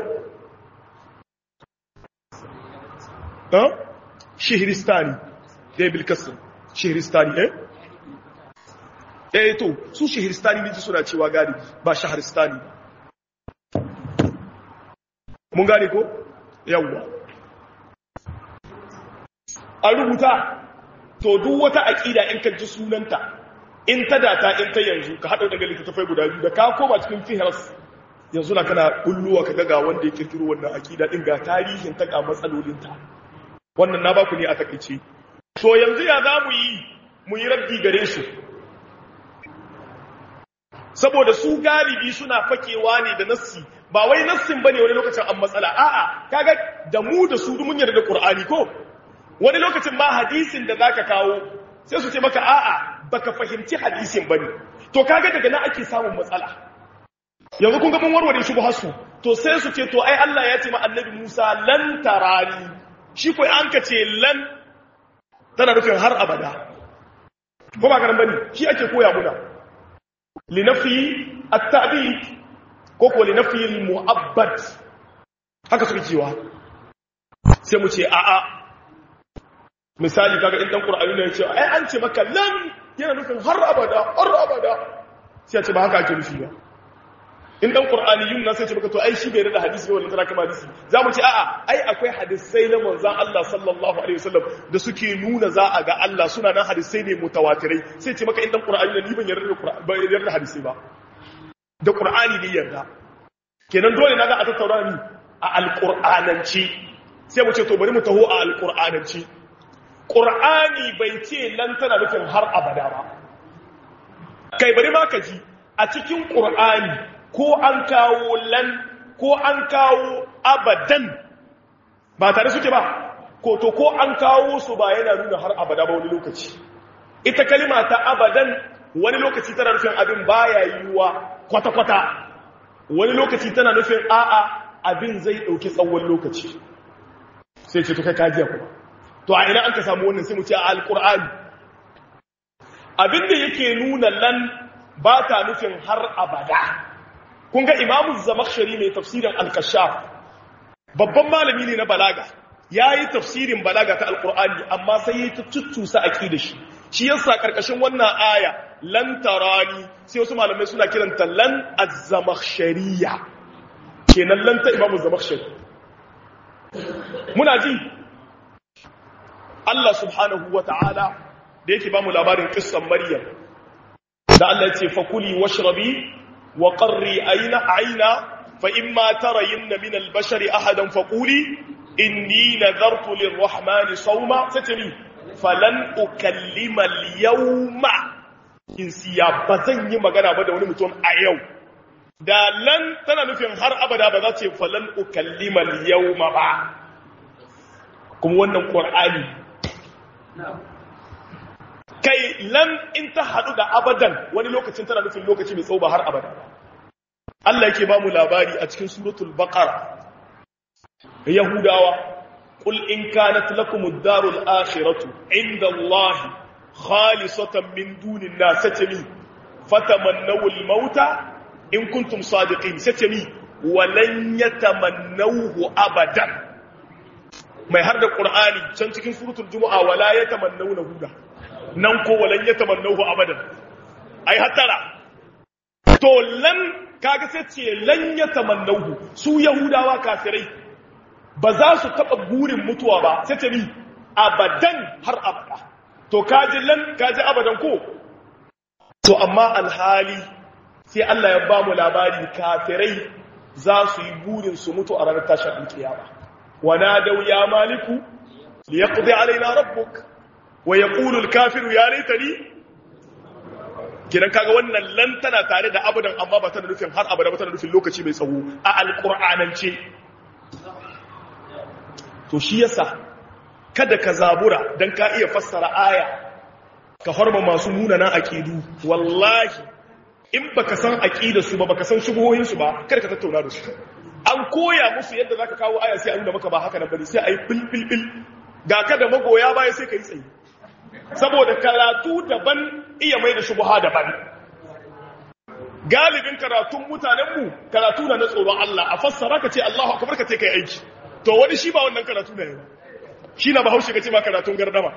shihristani ɗaya bilkassin shihristani eh eh to su shihristani ne suna cewa gari ba shaharistani mun gane ko yawwa a rubuta to duk wata aƙida in kan ji sunanta in ta data in ta yanzu ka haɗa daga littattafai guda biyu da ka koma cikin fihras yanzu na kana kulluwa ka ga wanda ya kirkiro wannan aƙida ɗin ga tarihin ta ga matsalolinta wannan na baku ne a takaice to yanzu ya za mu yi mu yi rabbi gare su saboda su galibi suna fakewa ne da nassi ba wai nassin bane wani lokacin an matsala a'a kaga da mu da su mun yarda da qur'ani ko wani lokacin ma hadisin da zaka kawo sai su ce maka a'a baka fahimci hadisin bane to kaga daga nan ake samun matsala yanzu kun ga mun warware shi su to sai su ce to ai Allah ya ce ma annabi Musa lan tarani shi ko an ka ce lan tana nufin har abada ko ba garan bane shi ake koya muna linafi at-ta'bid ko ko linafi al-mu'abbad haka suke cewa sai mu ce a'a misali kaga in dan qur'ani ne ya ce ai an ce maka lan yana nufin har abada har abada sai ya ce ba haka ake nufi ba in dan qur'ani yun nan sai ce maka to ai shi bai da hadisi wannan tana kama hadisi zamu ce a'a ai akwai hadisai na manzon Allah sallallahu alaihi wasallam da suke nuna za a ga Allah suna nan hadisai ne mutawatirai sai ce maka in dan qur'ani ne ni ban yarda da qur'ani ban yarda da hadisi ba da qur'ani ne yarda kenan dole na ga a tattauna ni a alqur'ananci sai mu ce to bari mu taho a alqur'ananci qur'ani bai ce lan tana nufin har abada ba kai bari ma ka ji a cikin qur'ani ko an kawo lan ko an kawo abadan ba tare suke ba ko to ko an kawo su ba yana nuna har abada ba wani lokaci ita kalima ta abadan wani lokaci tana nufin abin baya yiwuwa kwata-kwata wani lokaci tana nufin a'a abin zai ɗauki tsawon lokaci sai ce to kai kajiya kuma to a ina an ka samu wannan sai mu ce a alƙur'ani abin da yake nuna lan ba ta nufin har abada kun ga imamu zamakshari mai tafsirin alkashaf babban malami ne na balaga ya yi tafsirin balaga ta alkur'ani amma sai ya ta cuccusa a da shi shi yasa karkashin wannan aya lan tarani sai wasu malamai suna kiranta lan az-zamakhshariya kenan lan ta imamu zamakhshari muna ji Allah subhanahu wata'ala da yake ba mu labarin kissan Maryam da Allah ya ce fakuli washrabi wa qarri ayna ayna fa imma tarayinna min al-bashari ahadan faquli inni nadartu lirrahmani sawma satani falan ukallima al-yawma insiya bazan yi magana ba da wani mutum a yau da lan tana nufin har abada ba za ce falan ukallima al-yawma ba kuma wannan qur'ani kai lan in ta hadu da abadan wani lokacin tana nufin lokaci mai tsawo ba har abada Allah yake ba mu labari a cikin suratul baqara yahudawa qul in kanat lakum ad-darul akhiratu inda Allah khalisatan min dunin nas satami fatamannaw al-mauta in kuntum sadiqin satami walan yatamannawhu abadan mai har da qur'ani can cikin suratul jumu'a wala yatamannawna huda nan ko walan yatamannahu abadan ai hatara to lan kaga sai ce lan yatamannahu su yahudawa kafirai ba za su taba burin mutuwa ba sai ce ni abadan har abada to kaji lan kaji abadan ko to amma alhali sai Allah ya ba mu labari kafirai za su yi burin su mutu a ranar tashin alkiyama wana dau ya maliku liyaqdi alaina rabbuk wa yaqulu al-kafiru ya laitani kidan kaga wannan lan tana tare da abadan amma ba tana nufin har abada ba tana nufin lokaci mai tsawo a alqur'anance to shi yasa kada ka zabura dan ka iya fassara aya ka horma masu munanan aqidu wallahi in baka san aqida su ba baka san shubuhoyin su ba kada ka tattauna da su an koya musu yadda zaka kawo aya sai a nuna maka ba haka nan bane sai ayi bil bil bil ga ka da magoya baya sai kai tsayi saboda karatu daban iya mai da shubuha daban galibin karatun mutanenmu karatu na na tsoron Allah a fassara ka ce Allahu akbar ka ce kai aiki to wani shi ba wannan karatu ne ba shi na bahaushe ka ce ma karatun gardama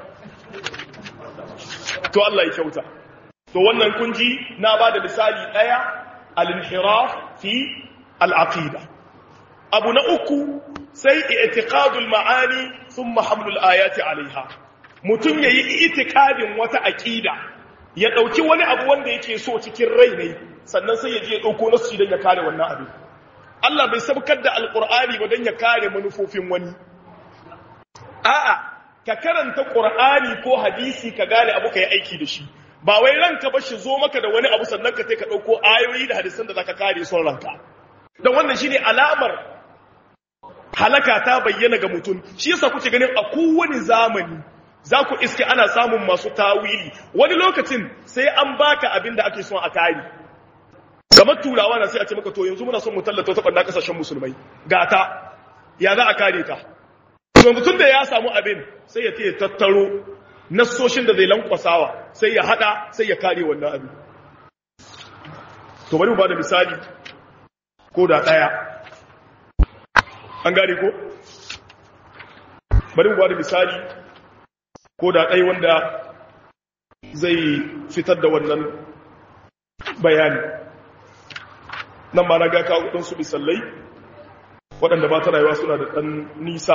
to Allah ya kyauta to wannan kunji na ba da misali daya al-inhiraf fi al-aqida abu na uku sai i'tiqadul ma'ani thumma hamlul ayati alaiha mutum yayi i'tiqadin wata aqida ya dauki wani abu wanda yake so cikin rai ne sannan sai ya je ya dauko nasu dan ya kare wannan abin Allah bai sabkar da alqur'ani ba dan ya kare manufofin wani a'a ka karanta qur'ani ko hadisi ka gane abu kai aiki da shi ba wai ranka ba shi zo maka da wani abu sannan ka sai ka dauko ayoyi da hadisan da zaka kare son ranka dan wannan shine alamar halaka ta bayyana ga mutum shi yasa kuke ganin a kowane zamani za ku iske ana samun masu tawili wani lokacin sai an baka abin da ake son a kare kamar turawa na sai a ce maka to yanzu muna son mu tallata ta ɓanna ƙasashen musulmai gata ya za a kare ta yanzu tun da ya samu abin sai ya ya tattaro nassoshin da zai lankwasawa sai ya hada sai ya kare wannan abin to bari mu ba da misali ko da ɗaya an gane ko bari mu ba da misali ko da ɗai wanda zai fitar da wannan bayani nan ma na ga kawo ɗansu misalai waɗanda ba ta rayuwa suna da ɗan nisa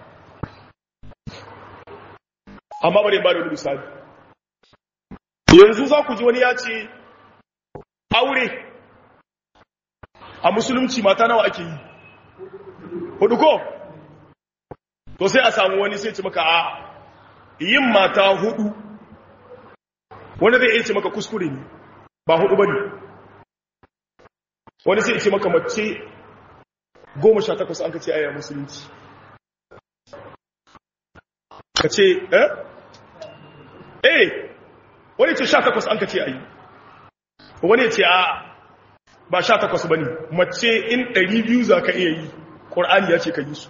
amma bari ba da wani misali yanzu za ku ji wani ya ce aure a musulunci mata nawa ake yi hudu ko to sai a samu wani sai ce maka a yin mata hudu wani zai iya ce maka kuskure ne ba hudu ba ne wani sai ce maka mace goma sha takwas an ka ce aya musulunci ka ce eh eh wani ce sha takwas an ka ce ayi wani ce a ba sha takwas ba ne mace in ɗari biyu za ka iya yi ƙor'ani ya ce ka yi su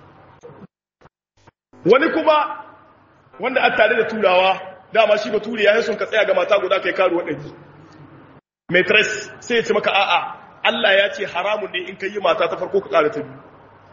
wani kuma wanda an tare da turawa dama shi ba ture ya yi sun ka tsaya ga mata guda kai karuwa ɗari maitres sai ya ce maka a'a Allah ya ce haramun ne in ka yi mata ta farko ka ƙara ta biyu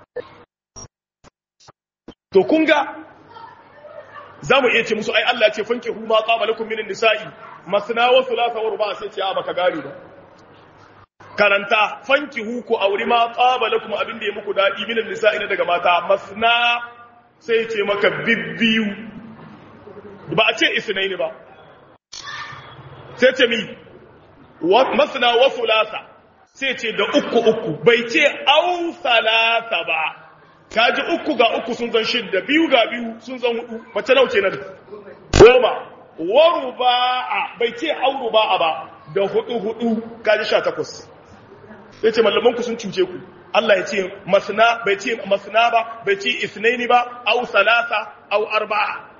to kun ga za mu iya ce musu ai Allah ya ce fanke hu ma qama lakum minan nisa'i masna wa thulatha wa ruba sai ce a baka gari ba karanta fanki hu ku auri ma qama lakum abin da ya muku dadi minan nisa'i na daga mata masna sai ce maka bibbiyu ba a ce isnaini ba sai ce mi masna wa thulatha sai ce da uku uku bai ce au salasa ba kaji uku ga uku sun zan shidda biyu ga biyu sun zan hudu mace nau kenan goma waru ba'a bai ce auru ba'a ba da hudu hudu kaji sha takwas ya ce mallamanku sun cuce ku Allah ya ce masna bai ce masna ba bai ce isnaini ba au salasa au arba'a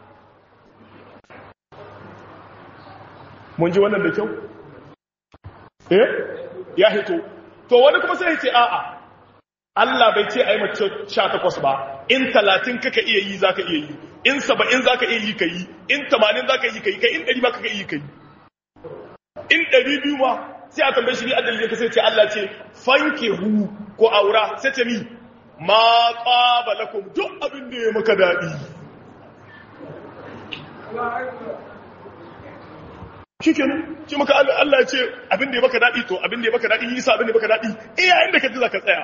mun ji wannan da kyau eh ya hito to wani kuma sai ya ce a'a Allah bai ce ai mace 18 ba in 30 kaka iya yi zaka iya yi in 70 zaka iya yi kai in 80 zaka yi kai kai in 100 ba kaka iya yi kai in 200 ma sai a tambaye shi ni adalin ka sai ce Allah ce fankihu ko aura sai ce mi ma qabalakum duk abin da ya maka dadi shikin shi maka Allah ya ce abin da ya maka dadi to abin da ya maka dadi yi sa abin da ya maka dadi iya inda ka ji zaka tsaya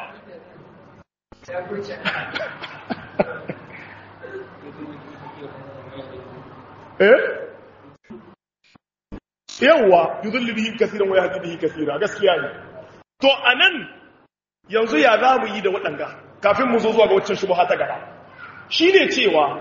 eh yawa yudulli bihi kaseeran wa yahdi bihi kaseera gaskiya ne to anan yanzu ya za mu yi da waɗanga kafin mu zo zuwa ga waccan shubha ta gaba shine cewa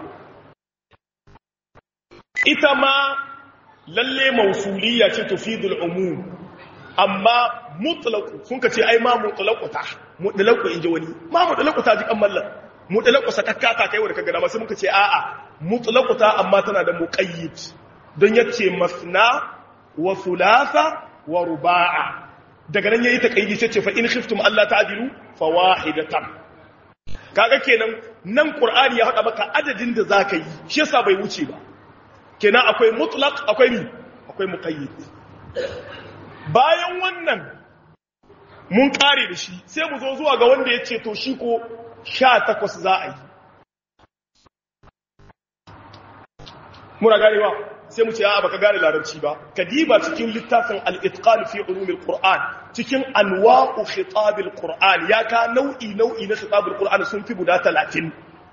ita ma lalle mausuliyya ce tufidul umum amma mutlaq sun ka ce ai ma mutlaquta mutlaqu inji wani ma mutlaquta ji kan mallan mutlaqu sakakkata kai wanda kaga dama sai muka ce a'a mutlaquta amma tana da muqayyid don yace masna wa thulatha wa ruba'a daga nan yayi taqayyidi sai ce fa in khiftum alla ta'dilu fawahidatan kaga kenan nan qur'ani ya hada maka adadin da zaka yi shi yasa bai wuce ba kenan akwai mutlaq akwai ni akwai muqayyid bayan wannan mun kare da shi sai mu zo zuwa ga wanda ya ce to shi ko sha takwas za a yi muna ganewa sai mu ce ya baka gane larabci ba ka diba cikin littafin al-itqan fi ulumil qur'an cikin anwa'u khitabil qur'an ya ka nau'i nau'i na khitabil qur'an sun fi guda 30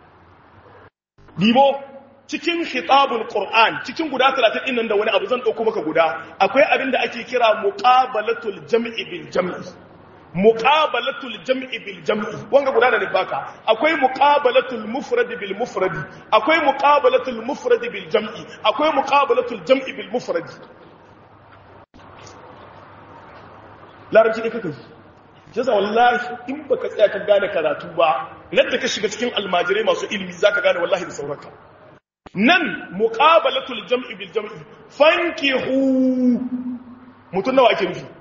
dibo cikin khitabul qur'an cikin guda 30 din nan da wani abu zan dauko maka guda akwai abin da ake kira muqabalatul jam'i bil jam'i muqabalatul jam'i bil jam'i wanga guda da baka akwai muqabalatul mufrad bil mufrad akwai muqabalatul mufrad bil jam'i akwai muqabalatul jam'i bil mufrad larabci ne kaka jaza wallahi in baka tsaya ka gane karatu ba yadda ka shiga cikin almajirai masu ilimi zaka gane wallahi da sauranka nan muqabalatul jam'i bil jam'i fankihu mutun nawa ake nufi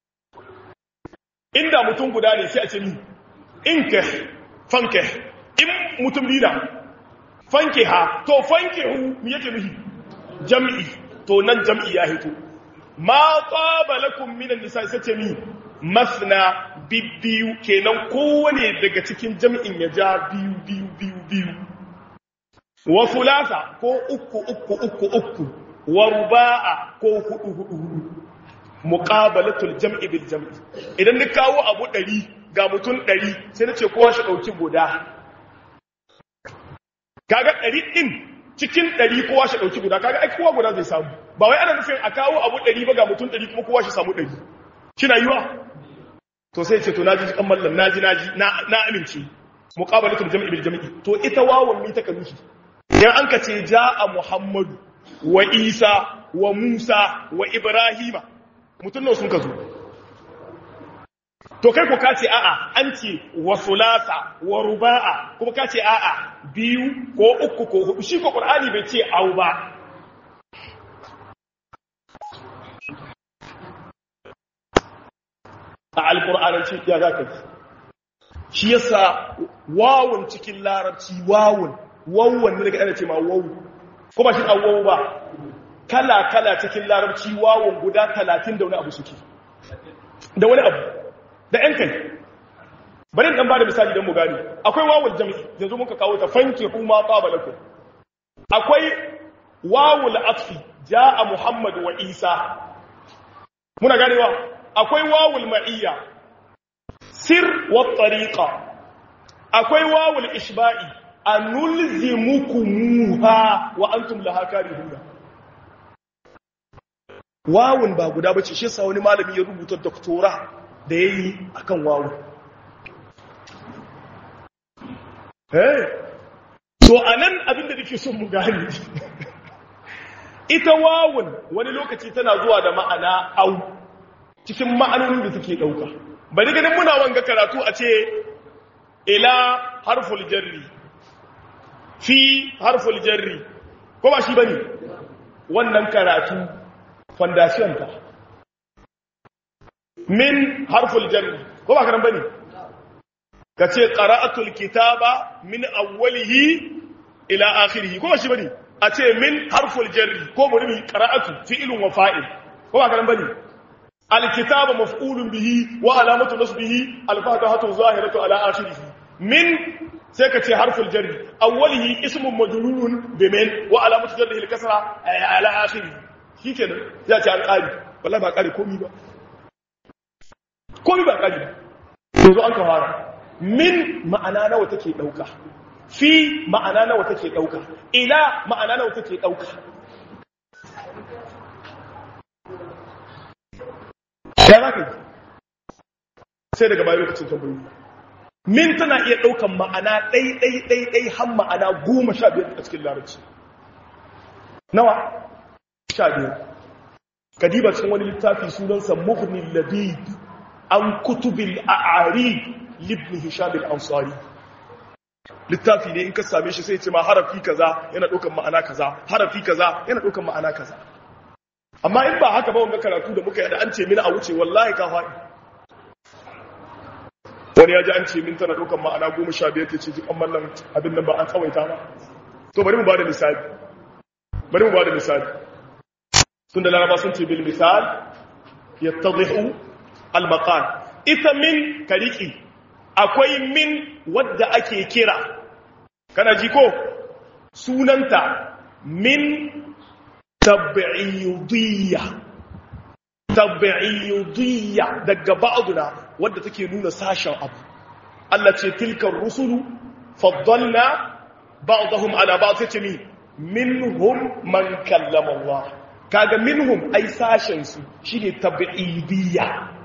inda mutum guda ne sai a ce ni inka fanke in mutum lida fanke ha to fanke hu mi yake nufi jam'i to nan jam'i ya hito ma qabalakum minan nisa sai ce ni masna bibbiyu kenan kowane daga cikin jam'in ya ja biyu biyu biyu biyu wa fulasa ko uku uku uku uku wa ruba'a ko hudu hudu hudu muqabalatul jam'i bil jam'i idan ni kawo abu 100 ga mutum 100 sai nace kowa shi dauki guda kaga 100 din cikin 100 kowa shi dauki guda kaga ai kowa guda zai samu ba wai ana nufin a kawo abu 100 ba ga mutum 100 kuma kowa shi samu 100 kina yiwa to sai ce to naji kan mallan naji naji na na amince muqabalatul jam'i bil jam'i to ita wawan mi ta kanushi dan an ka ce jaa muhammadu wa isa wa musa wa ibrahima mutum nawa sun ka zo to kai ko ka ce a'a an ce wa sulasa wa ruba'a kuma ka ce a'a biyu ko uku ko hudu shi ko qur'ani bai ce au ba a alqur'ananci ya zaka ji shi yasa wawun cikin larabci wawun wawun ne daga ana ce ma wawu ko ba shi a wawu ba kala kala cikin larabci wawun guda 30 da wani abu suke da wani abu da ‘yan kai bari ɗan ba da misali don mu gani akwai wawul jami'i yanzu muka kawo ta fanke kuma ƙabalakun akwai wawul atfi ja a muhammad wa isa muna ganewa akwai wawul ma'iyya sir wa tariqa akwai wawul ishba'i a nulzimukumuha wa antum laha karihuna wawun ba guda bace shi sa wani malami ya rubuta doktora da ya yi a kan wawu. Hey! So, a nan abinda nake son mu gani, ita wawun wani lokaci tana zuwa da ma'ana au cikin ma'anonin da suke ɗauka. Bari ganin muna wanga karatu a ce, ila harful jarri, fi harful jarri, ko ba shi ba ne? Wannan karatu, fondation ta. min harful jarri ko ba karan bane kace qara'atul kitaba min awwalihi ila akhirih ko ba shi bane a ce min harful jarri ko bari qara'atu fi'lun wa fa'il ko ba karan bane alkitaba maf'ulun bihi wa alamatu nasbihi alfatihatu zahiratu ala akhirih min sai ka ce harful jarri awwalihi ismun majrurun bi min wa alamatu jarrihi al-kasra ala akhirih shikenan ya ce an qali wallahi ba qali komi ba komi ba ƙari yanzu an kawara min ma'ana nawa take ɗauka fi ma'ana nawa take ɗauka ila ma'ana nawa take ɗauka ya za ka yi sai daga bayan lokacin tambayi min tana iya ɗaukan ma'ana ɗai-ɗai-ɗai har ma'ana goma sha biyar a cikin larabci nawa sha biyar kadiba cikin wani littafi sunansa muhnin labib an kutubil a'ari libni hisham al-ansari littafi ne in ka same shi sai ce ma harafi kaza yana ɗaukan ma'ana kaza harafi kaza yana ɗaukan ma'ana kaza amma in ba haka ba wanga karatu da muka yi da an ce min a wuce wallahi ka faɗi wani ya ji an ce min tana ɗaukan ma'ana goma sha biyar ta ce jikan mallan abin nan ba an tsawaita ba to bari mu ba da misali bari mu ba da misali tun da laraba sun ce bil misal yattadhihu al-maqal ita min kariki akwai min wadda ake kira kana ji ko sunanta min tab'idiyya tab'idiyya daga ba'duna wadda take nuna sashen abu Allah ce tilkar rusulu faddalna ba'dahum ala ba'd sai mi minhum man kallama Allah kaga minhum ai sashen su shine tab'idiyya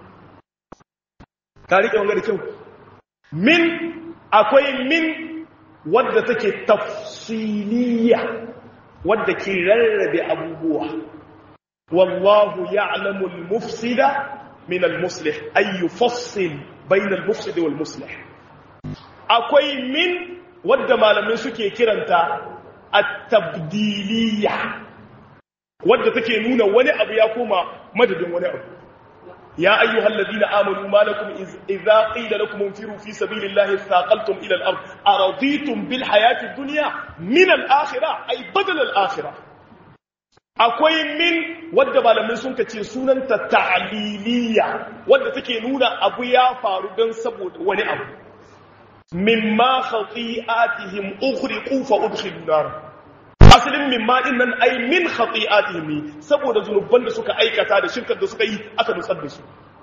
ka rike wanga da kyau min akwai min wadda take tafsiliya wadda ke rarrabe abubuwa wallahu ya'lamu al-mufsida min al-muslih ay yufassil bayna al-mufsid wal muslih akwai min wadda malamai suke kiranta at-tabdiliya wadda take nuna wani abu ya koma madadin wani abu يا أيها الذين آمنوا ما لكم إذا قيل لكم انفروا في سبيل الله اثاقلتم إلى الأرض أرضيتم بالحياة الدنيا من الآخرة أي بدل الآخرة akwai min wadda malamai sun kace sunanta ta'liliya wadda take nuna abu ya faru don saboda wani abu mimma khati'atihim ukhriqu fa udkhilu nar asalin mimma din nan ai min khati'atihim ne saboda zunuban da suka aikata da shirkar da suka yi aka nutsar da su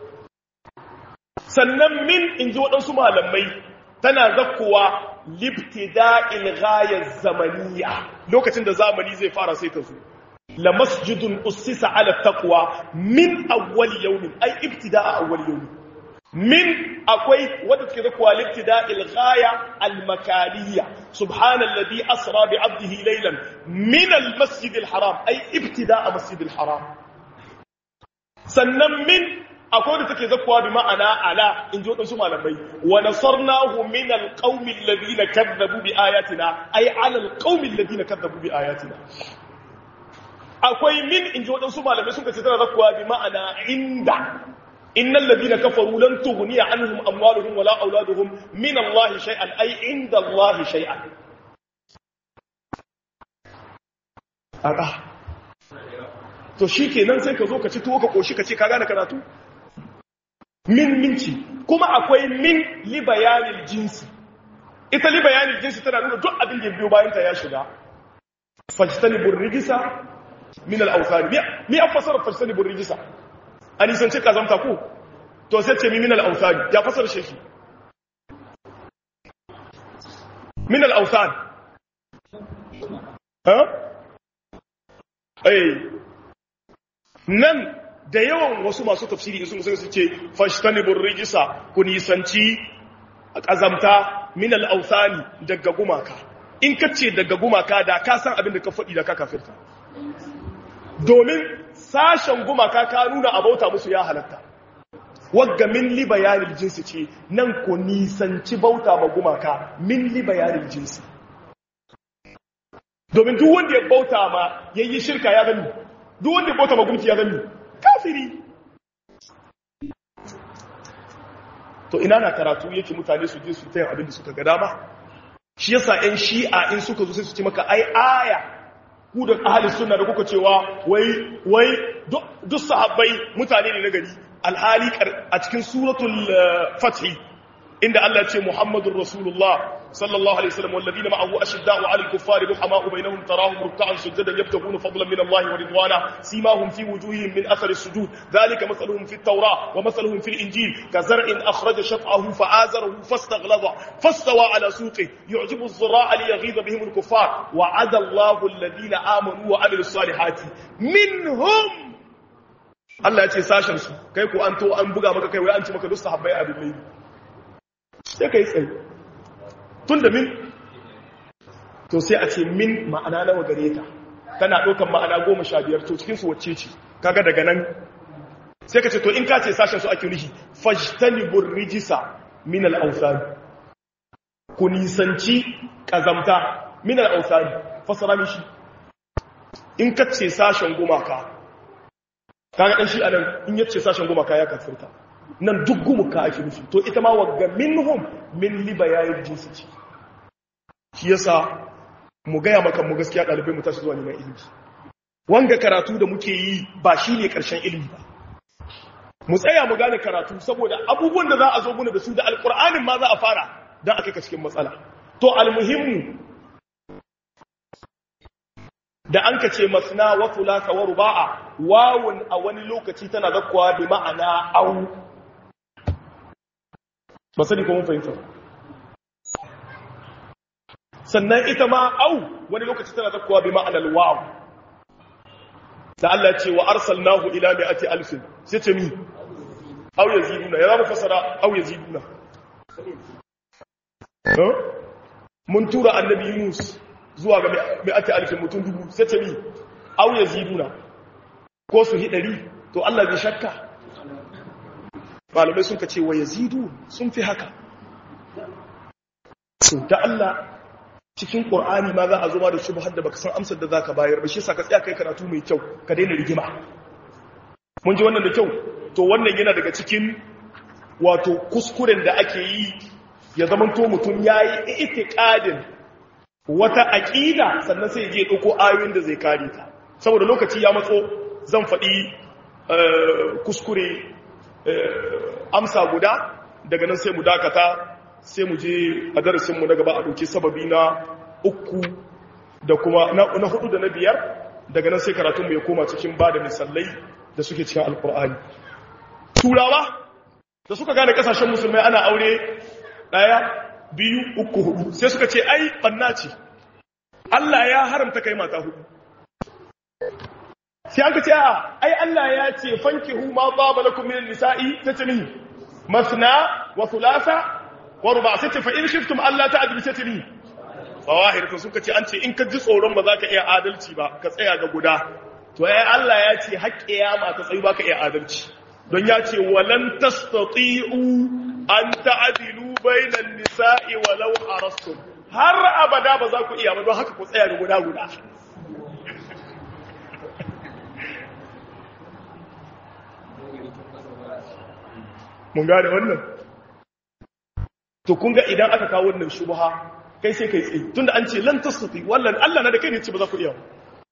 sannan min in ji waɗansu malamai tana zakkowa libtida'il ghayaz zamaniya lokacin da zamani zai fara sai ta zo la masjidun ussisa ala taqwa min awwal yawmin ai ibtida'a awwal yawmin min akwai wadda take da kuwa libtida'il ghaya al-makaniyya subhanalladhi asra bi 'abdihi laylan min al-masjid al-haram ay ibtida'a masjid al-haram sannan min akwai da take zakkuwa bi ma'ana ala in ji waɗansu malamai wa nasarnahu min alqaumi alladhina kadzabu bi ayatina ay ala alqaumi alladhina kadzabu bi ayatina akwai min in ji waɗansu malamai sun kace tana zakkuwa bi ma'ana inda innal ladina kafaru lan tughniya anhum amwaluhum wala auladuhum min allahi shay'an ay inda allahi shay'an aka to shikenan sai ka zo ka ci tuwo ka koshi ka ce ka gane karatu min minci kuma akwai min li bayanil jinsi ita li bayanil jinsi tana nuna duk abin da biyo bayan ta ya shiga fajtanibur rijisa min al-awthan mi afsara fajtanibur rijisa ani san ce kazamta ko to sai ce mi min al-awthan ya fasara shi min al-awthan ha eh nan da yawan wasu masu tafsiri sun sun ce fashtanibur rijisa ku nisanci kazamta min al-awthani daga gumaka in kace daga gumaka da ka san abin da ka faɗi da ka kafirta domin sashen gumaka ka nuna abauta musu ya halatta wagga min li bayanil jinsi ce nan ku nisanci bauta ma gumaka min li bayanil jinsi domin duk wanda ya bauta ma yayi shirka ya gani duk wanda ya bauta ma gumki ya gani kafiri to ina na karatu yake mutane su je su tayin abin da suka ga dama shi yasa ɗan shi'a in suka zo sai su ce maka ai aya ku da ahli sunna da kuka cewa wai wai duk sahabbai mutane ne na gari alhali a cikin suratul fath inda Allah ya ce Muhammadur Rasulullah sallallahu alaihi wasallam walladina ma'ahu ashidda'u 'alal kuffari ruhama'u bainahum tarahum ruk'an sujadan yabtaguna fadlan min Allah wa ridwana simahum fi wujuhihim min athari as-sujud dhalika mathaluhum fi at-taurah wa mathaluhum fi al-injil kazar'in akhraja shat'ahu fa'azarahu fastaghlaza fastawa 'ala suqihi yu'jibu az-zara'a liyaghidha bihim al-kuffar wa'ada Allahu alladhina amanu wa 'amilus salihati minhum Allah ya ce sashen su kai ko an to an buga maka kai wai an ci maka duk sahabbai a dubai sai kai tsaye tun da min to sai a ce min ma'ana nawa gare ta tana ɗaukan ma'ana goma sha biyar to cikinsu wacce ce kaga daga nan sai ka ce to in ka ce sashen su ake nufi fajtanibur rijisa min al-awsan ku nisanci kazamta min al-awsan fasara mishi in ka ce sashen gumaka kaga dan shi anan in yace sashen gumaka ya kafirta nan duk gumuka ake nufi to ita ma wagga minhum min libayayin jinsi ce shi yasa mu gaya maka mu gaskiya ɗalibai mu tashi zuwa neman ilimi wanga karatu da muke yi ba shi ne ƙarshen ilimi ba mu tsaya mu gane karatu saboda abubuwan da za a zo muna da su da alƙur'anin ma za a fara don a kai ka cikin matsala to almuhimmu da an ka ce masna wa thulatha wa ruba'a wawun a wani lokaci tana zakkuwa bi ma'ana au ba sani ko mun fahimta sannan ita ma au wani lokaci tana zakkuwa bi ma'anar waw da Allah ce wa arsalnahu ila mi'ati alfin sai ce mi au yaziduna ya zama fasara au yaziduna mun tura annabi Yunus zuwa ga mi'ati alfin mutum dubu sai ce mi au yaziduna ko su hidari to Allah bai shakka malamai sun ka ce wa yazidu sun fi haka to da Allah cikin Qur'ani ma za a zo ma da shubhar da baka san amsar da zaka bayar ba shi yasa ka tsaya kai karatu mai kyau ka daina rigima mun ji wannan da kyau to wannan yana daga cikin wato kuskuren da ake yi ya zamanto mutum yayi itiqadin wata aqida sannan sai ya je dauko ayoyin da zai kare ta saboda lokaci ya matso zan faɗi kuskure amsa guda daga nan sai mu dakata sai mu je a darasinmu na gaba a ɗauki sababi na uku da kuma na hudu da na biyar daga nan sai karatunmu ya koma cikin ba da misalai da suke cikin alkur'ani turawa da suka gane kasashen musulmai ana aure ɗaya biyu uku hudu sai suka ce ai ɓanna ce allah ya haramta kai mata hudu sai an ka ce a ai Allah ya ce fanki hu ma baba lakum min nisa'i tatmi masna wa thulatha wa ruba sai ce fa in khiftum alla ta'dilu tatmi fawahir to suka ce an ce in ka ji tsoron ba za ka iya adalci ba ka tsaya ga guda to ai Allah ya ce har kiyama ta tsayi ba ka iya adalci don ya ce walan tastati'u an ta'dilu bainan nisa'i walau arastum har abada ba za ku iya ba don haka ku tsaya da guda guda mun gane wannan to kun ga idan aka kawo wannan shubha kai sai kai tsaye tunda an ce lan tasati wallan Allah na da kai ne ce ba za ku iya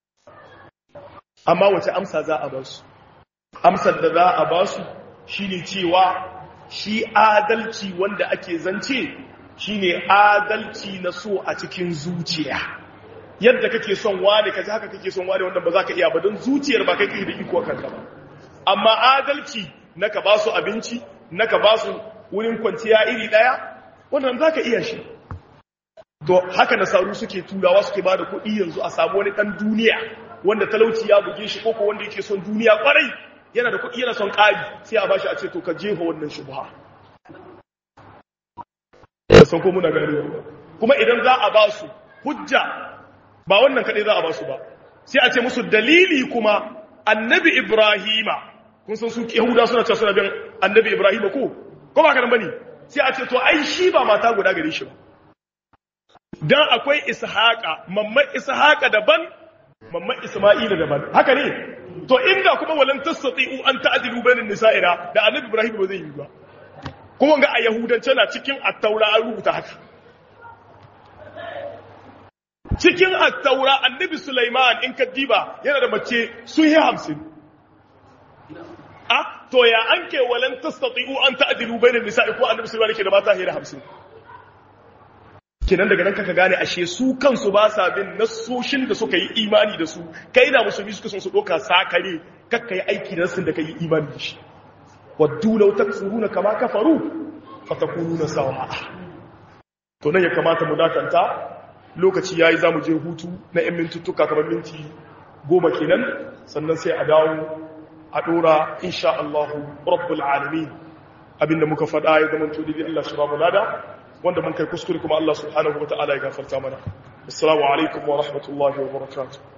amma wace amsa za a ba su amsar da za a ba su shine cewa shi adalci wanda ake zance shine adalci na so a cikin zuciya yadda kake son wani kaji haka kake son wani wanda ba za ka iya ba don zuciyar ba kai kai da iko kanka ba amma adalci na ka ba su abinci na ka ba su wurin kwanciya iri daya wannan za ka iya shi to haka nasaru suke turawa suke ba da kuɗi yanzu a samu wani ɗan duniya wanda talauci ya buge shi koko wanda yake son duniya kwarai yana da kuɗi yana son ƙari sai a bashi a ce to ka jefa wannan shubha da san ko muna gani kuma idan za a ba su hujja ba wannan kaɗai za a ba su ba sai a ce musu dalili kuma annabi ibrahima kun san su yahuda suna cewa suna bin annabi ibrahima ko ko ba kanan bane sai a ce to ai shi ba mata guda gare shi ba dan akwai ishaqa mamman ishaqa daban mamman isma'ila daban haka ne to inda kuma walan tastati'u an ta'dilu bainan nisa'ina da annabi ibrahim ba zai yi ba kuma ga a yahudance na cikin at-taura an rubuta haka cikin at-taura annabi sulaiman in ka diba yana da mace sun yi 50 ah to ya anke walan tastati'u an ta'dilu bainan nisa'i ko annabi sulaiman yake da mata hira 50 kenan daga nan kaka gane ashe su kansu ba sa bin nassoshin da suka yi imani da su kai da musulmi suka son su doka sakare kakka yi aiki da nassin da kai imani da shi waddu law takfuruna kama kafaru fatakununa sawa'a to nan ya kamata mu dakanta lokaci yayi zamu je hutu na 'yan mintuttuka kamar minti goma kenan sannan sai a dawo a dora insha Allah rabbul alamin abinda muka faɗa ya zama tudi Allah shi ba mu lada wanda mun kai kuskure kuma Allah subhanahu wataala ya gafarta mana assalamu alaikum wa rahmatullahi wa barakatuh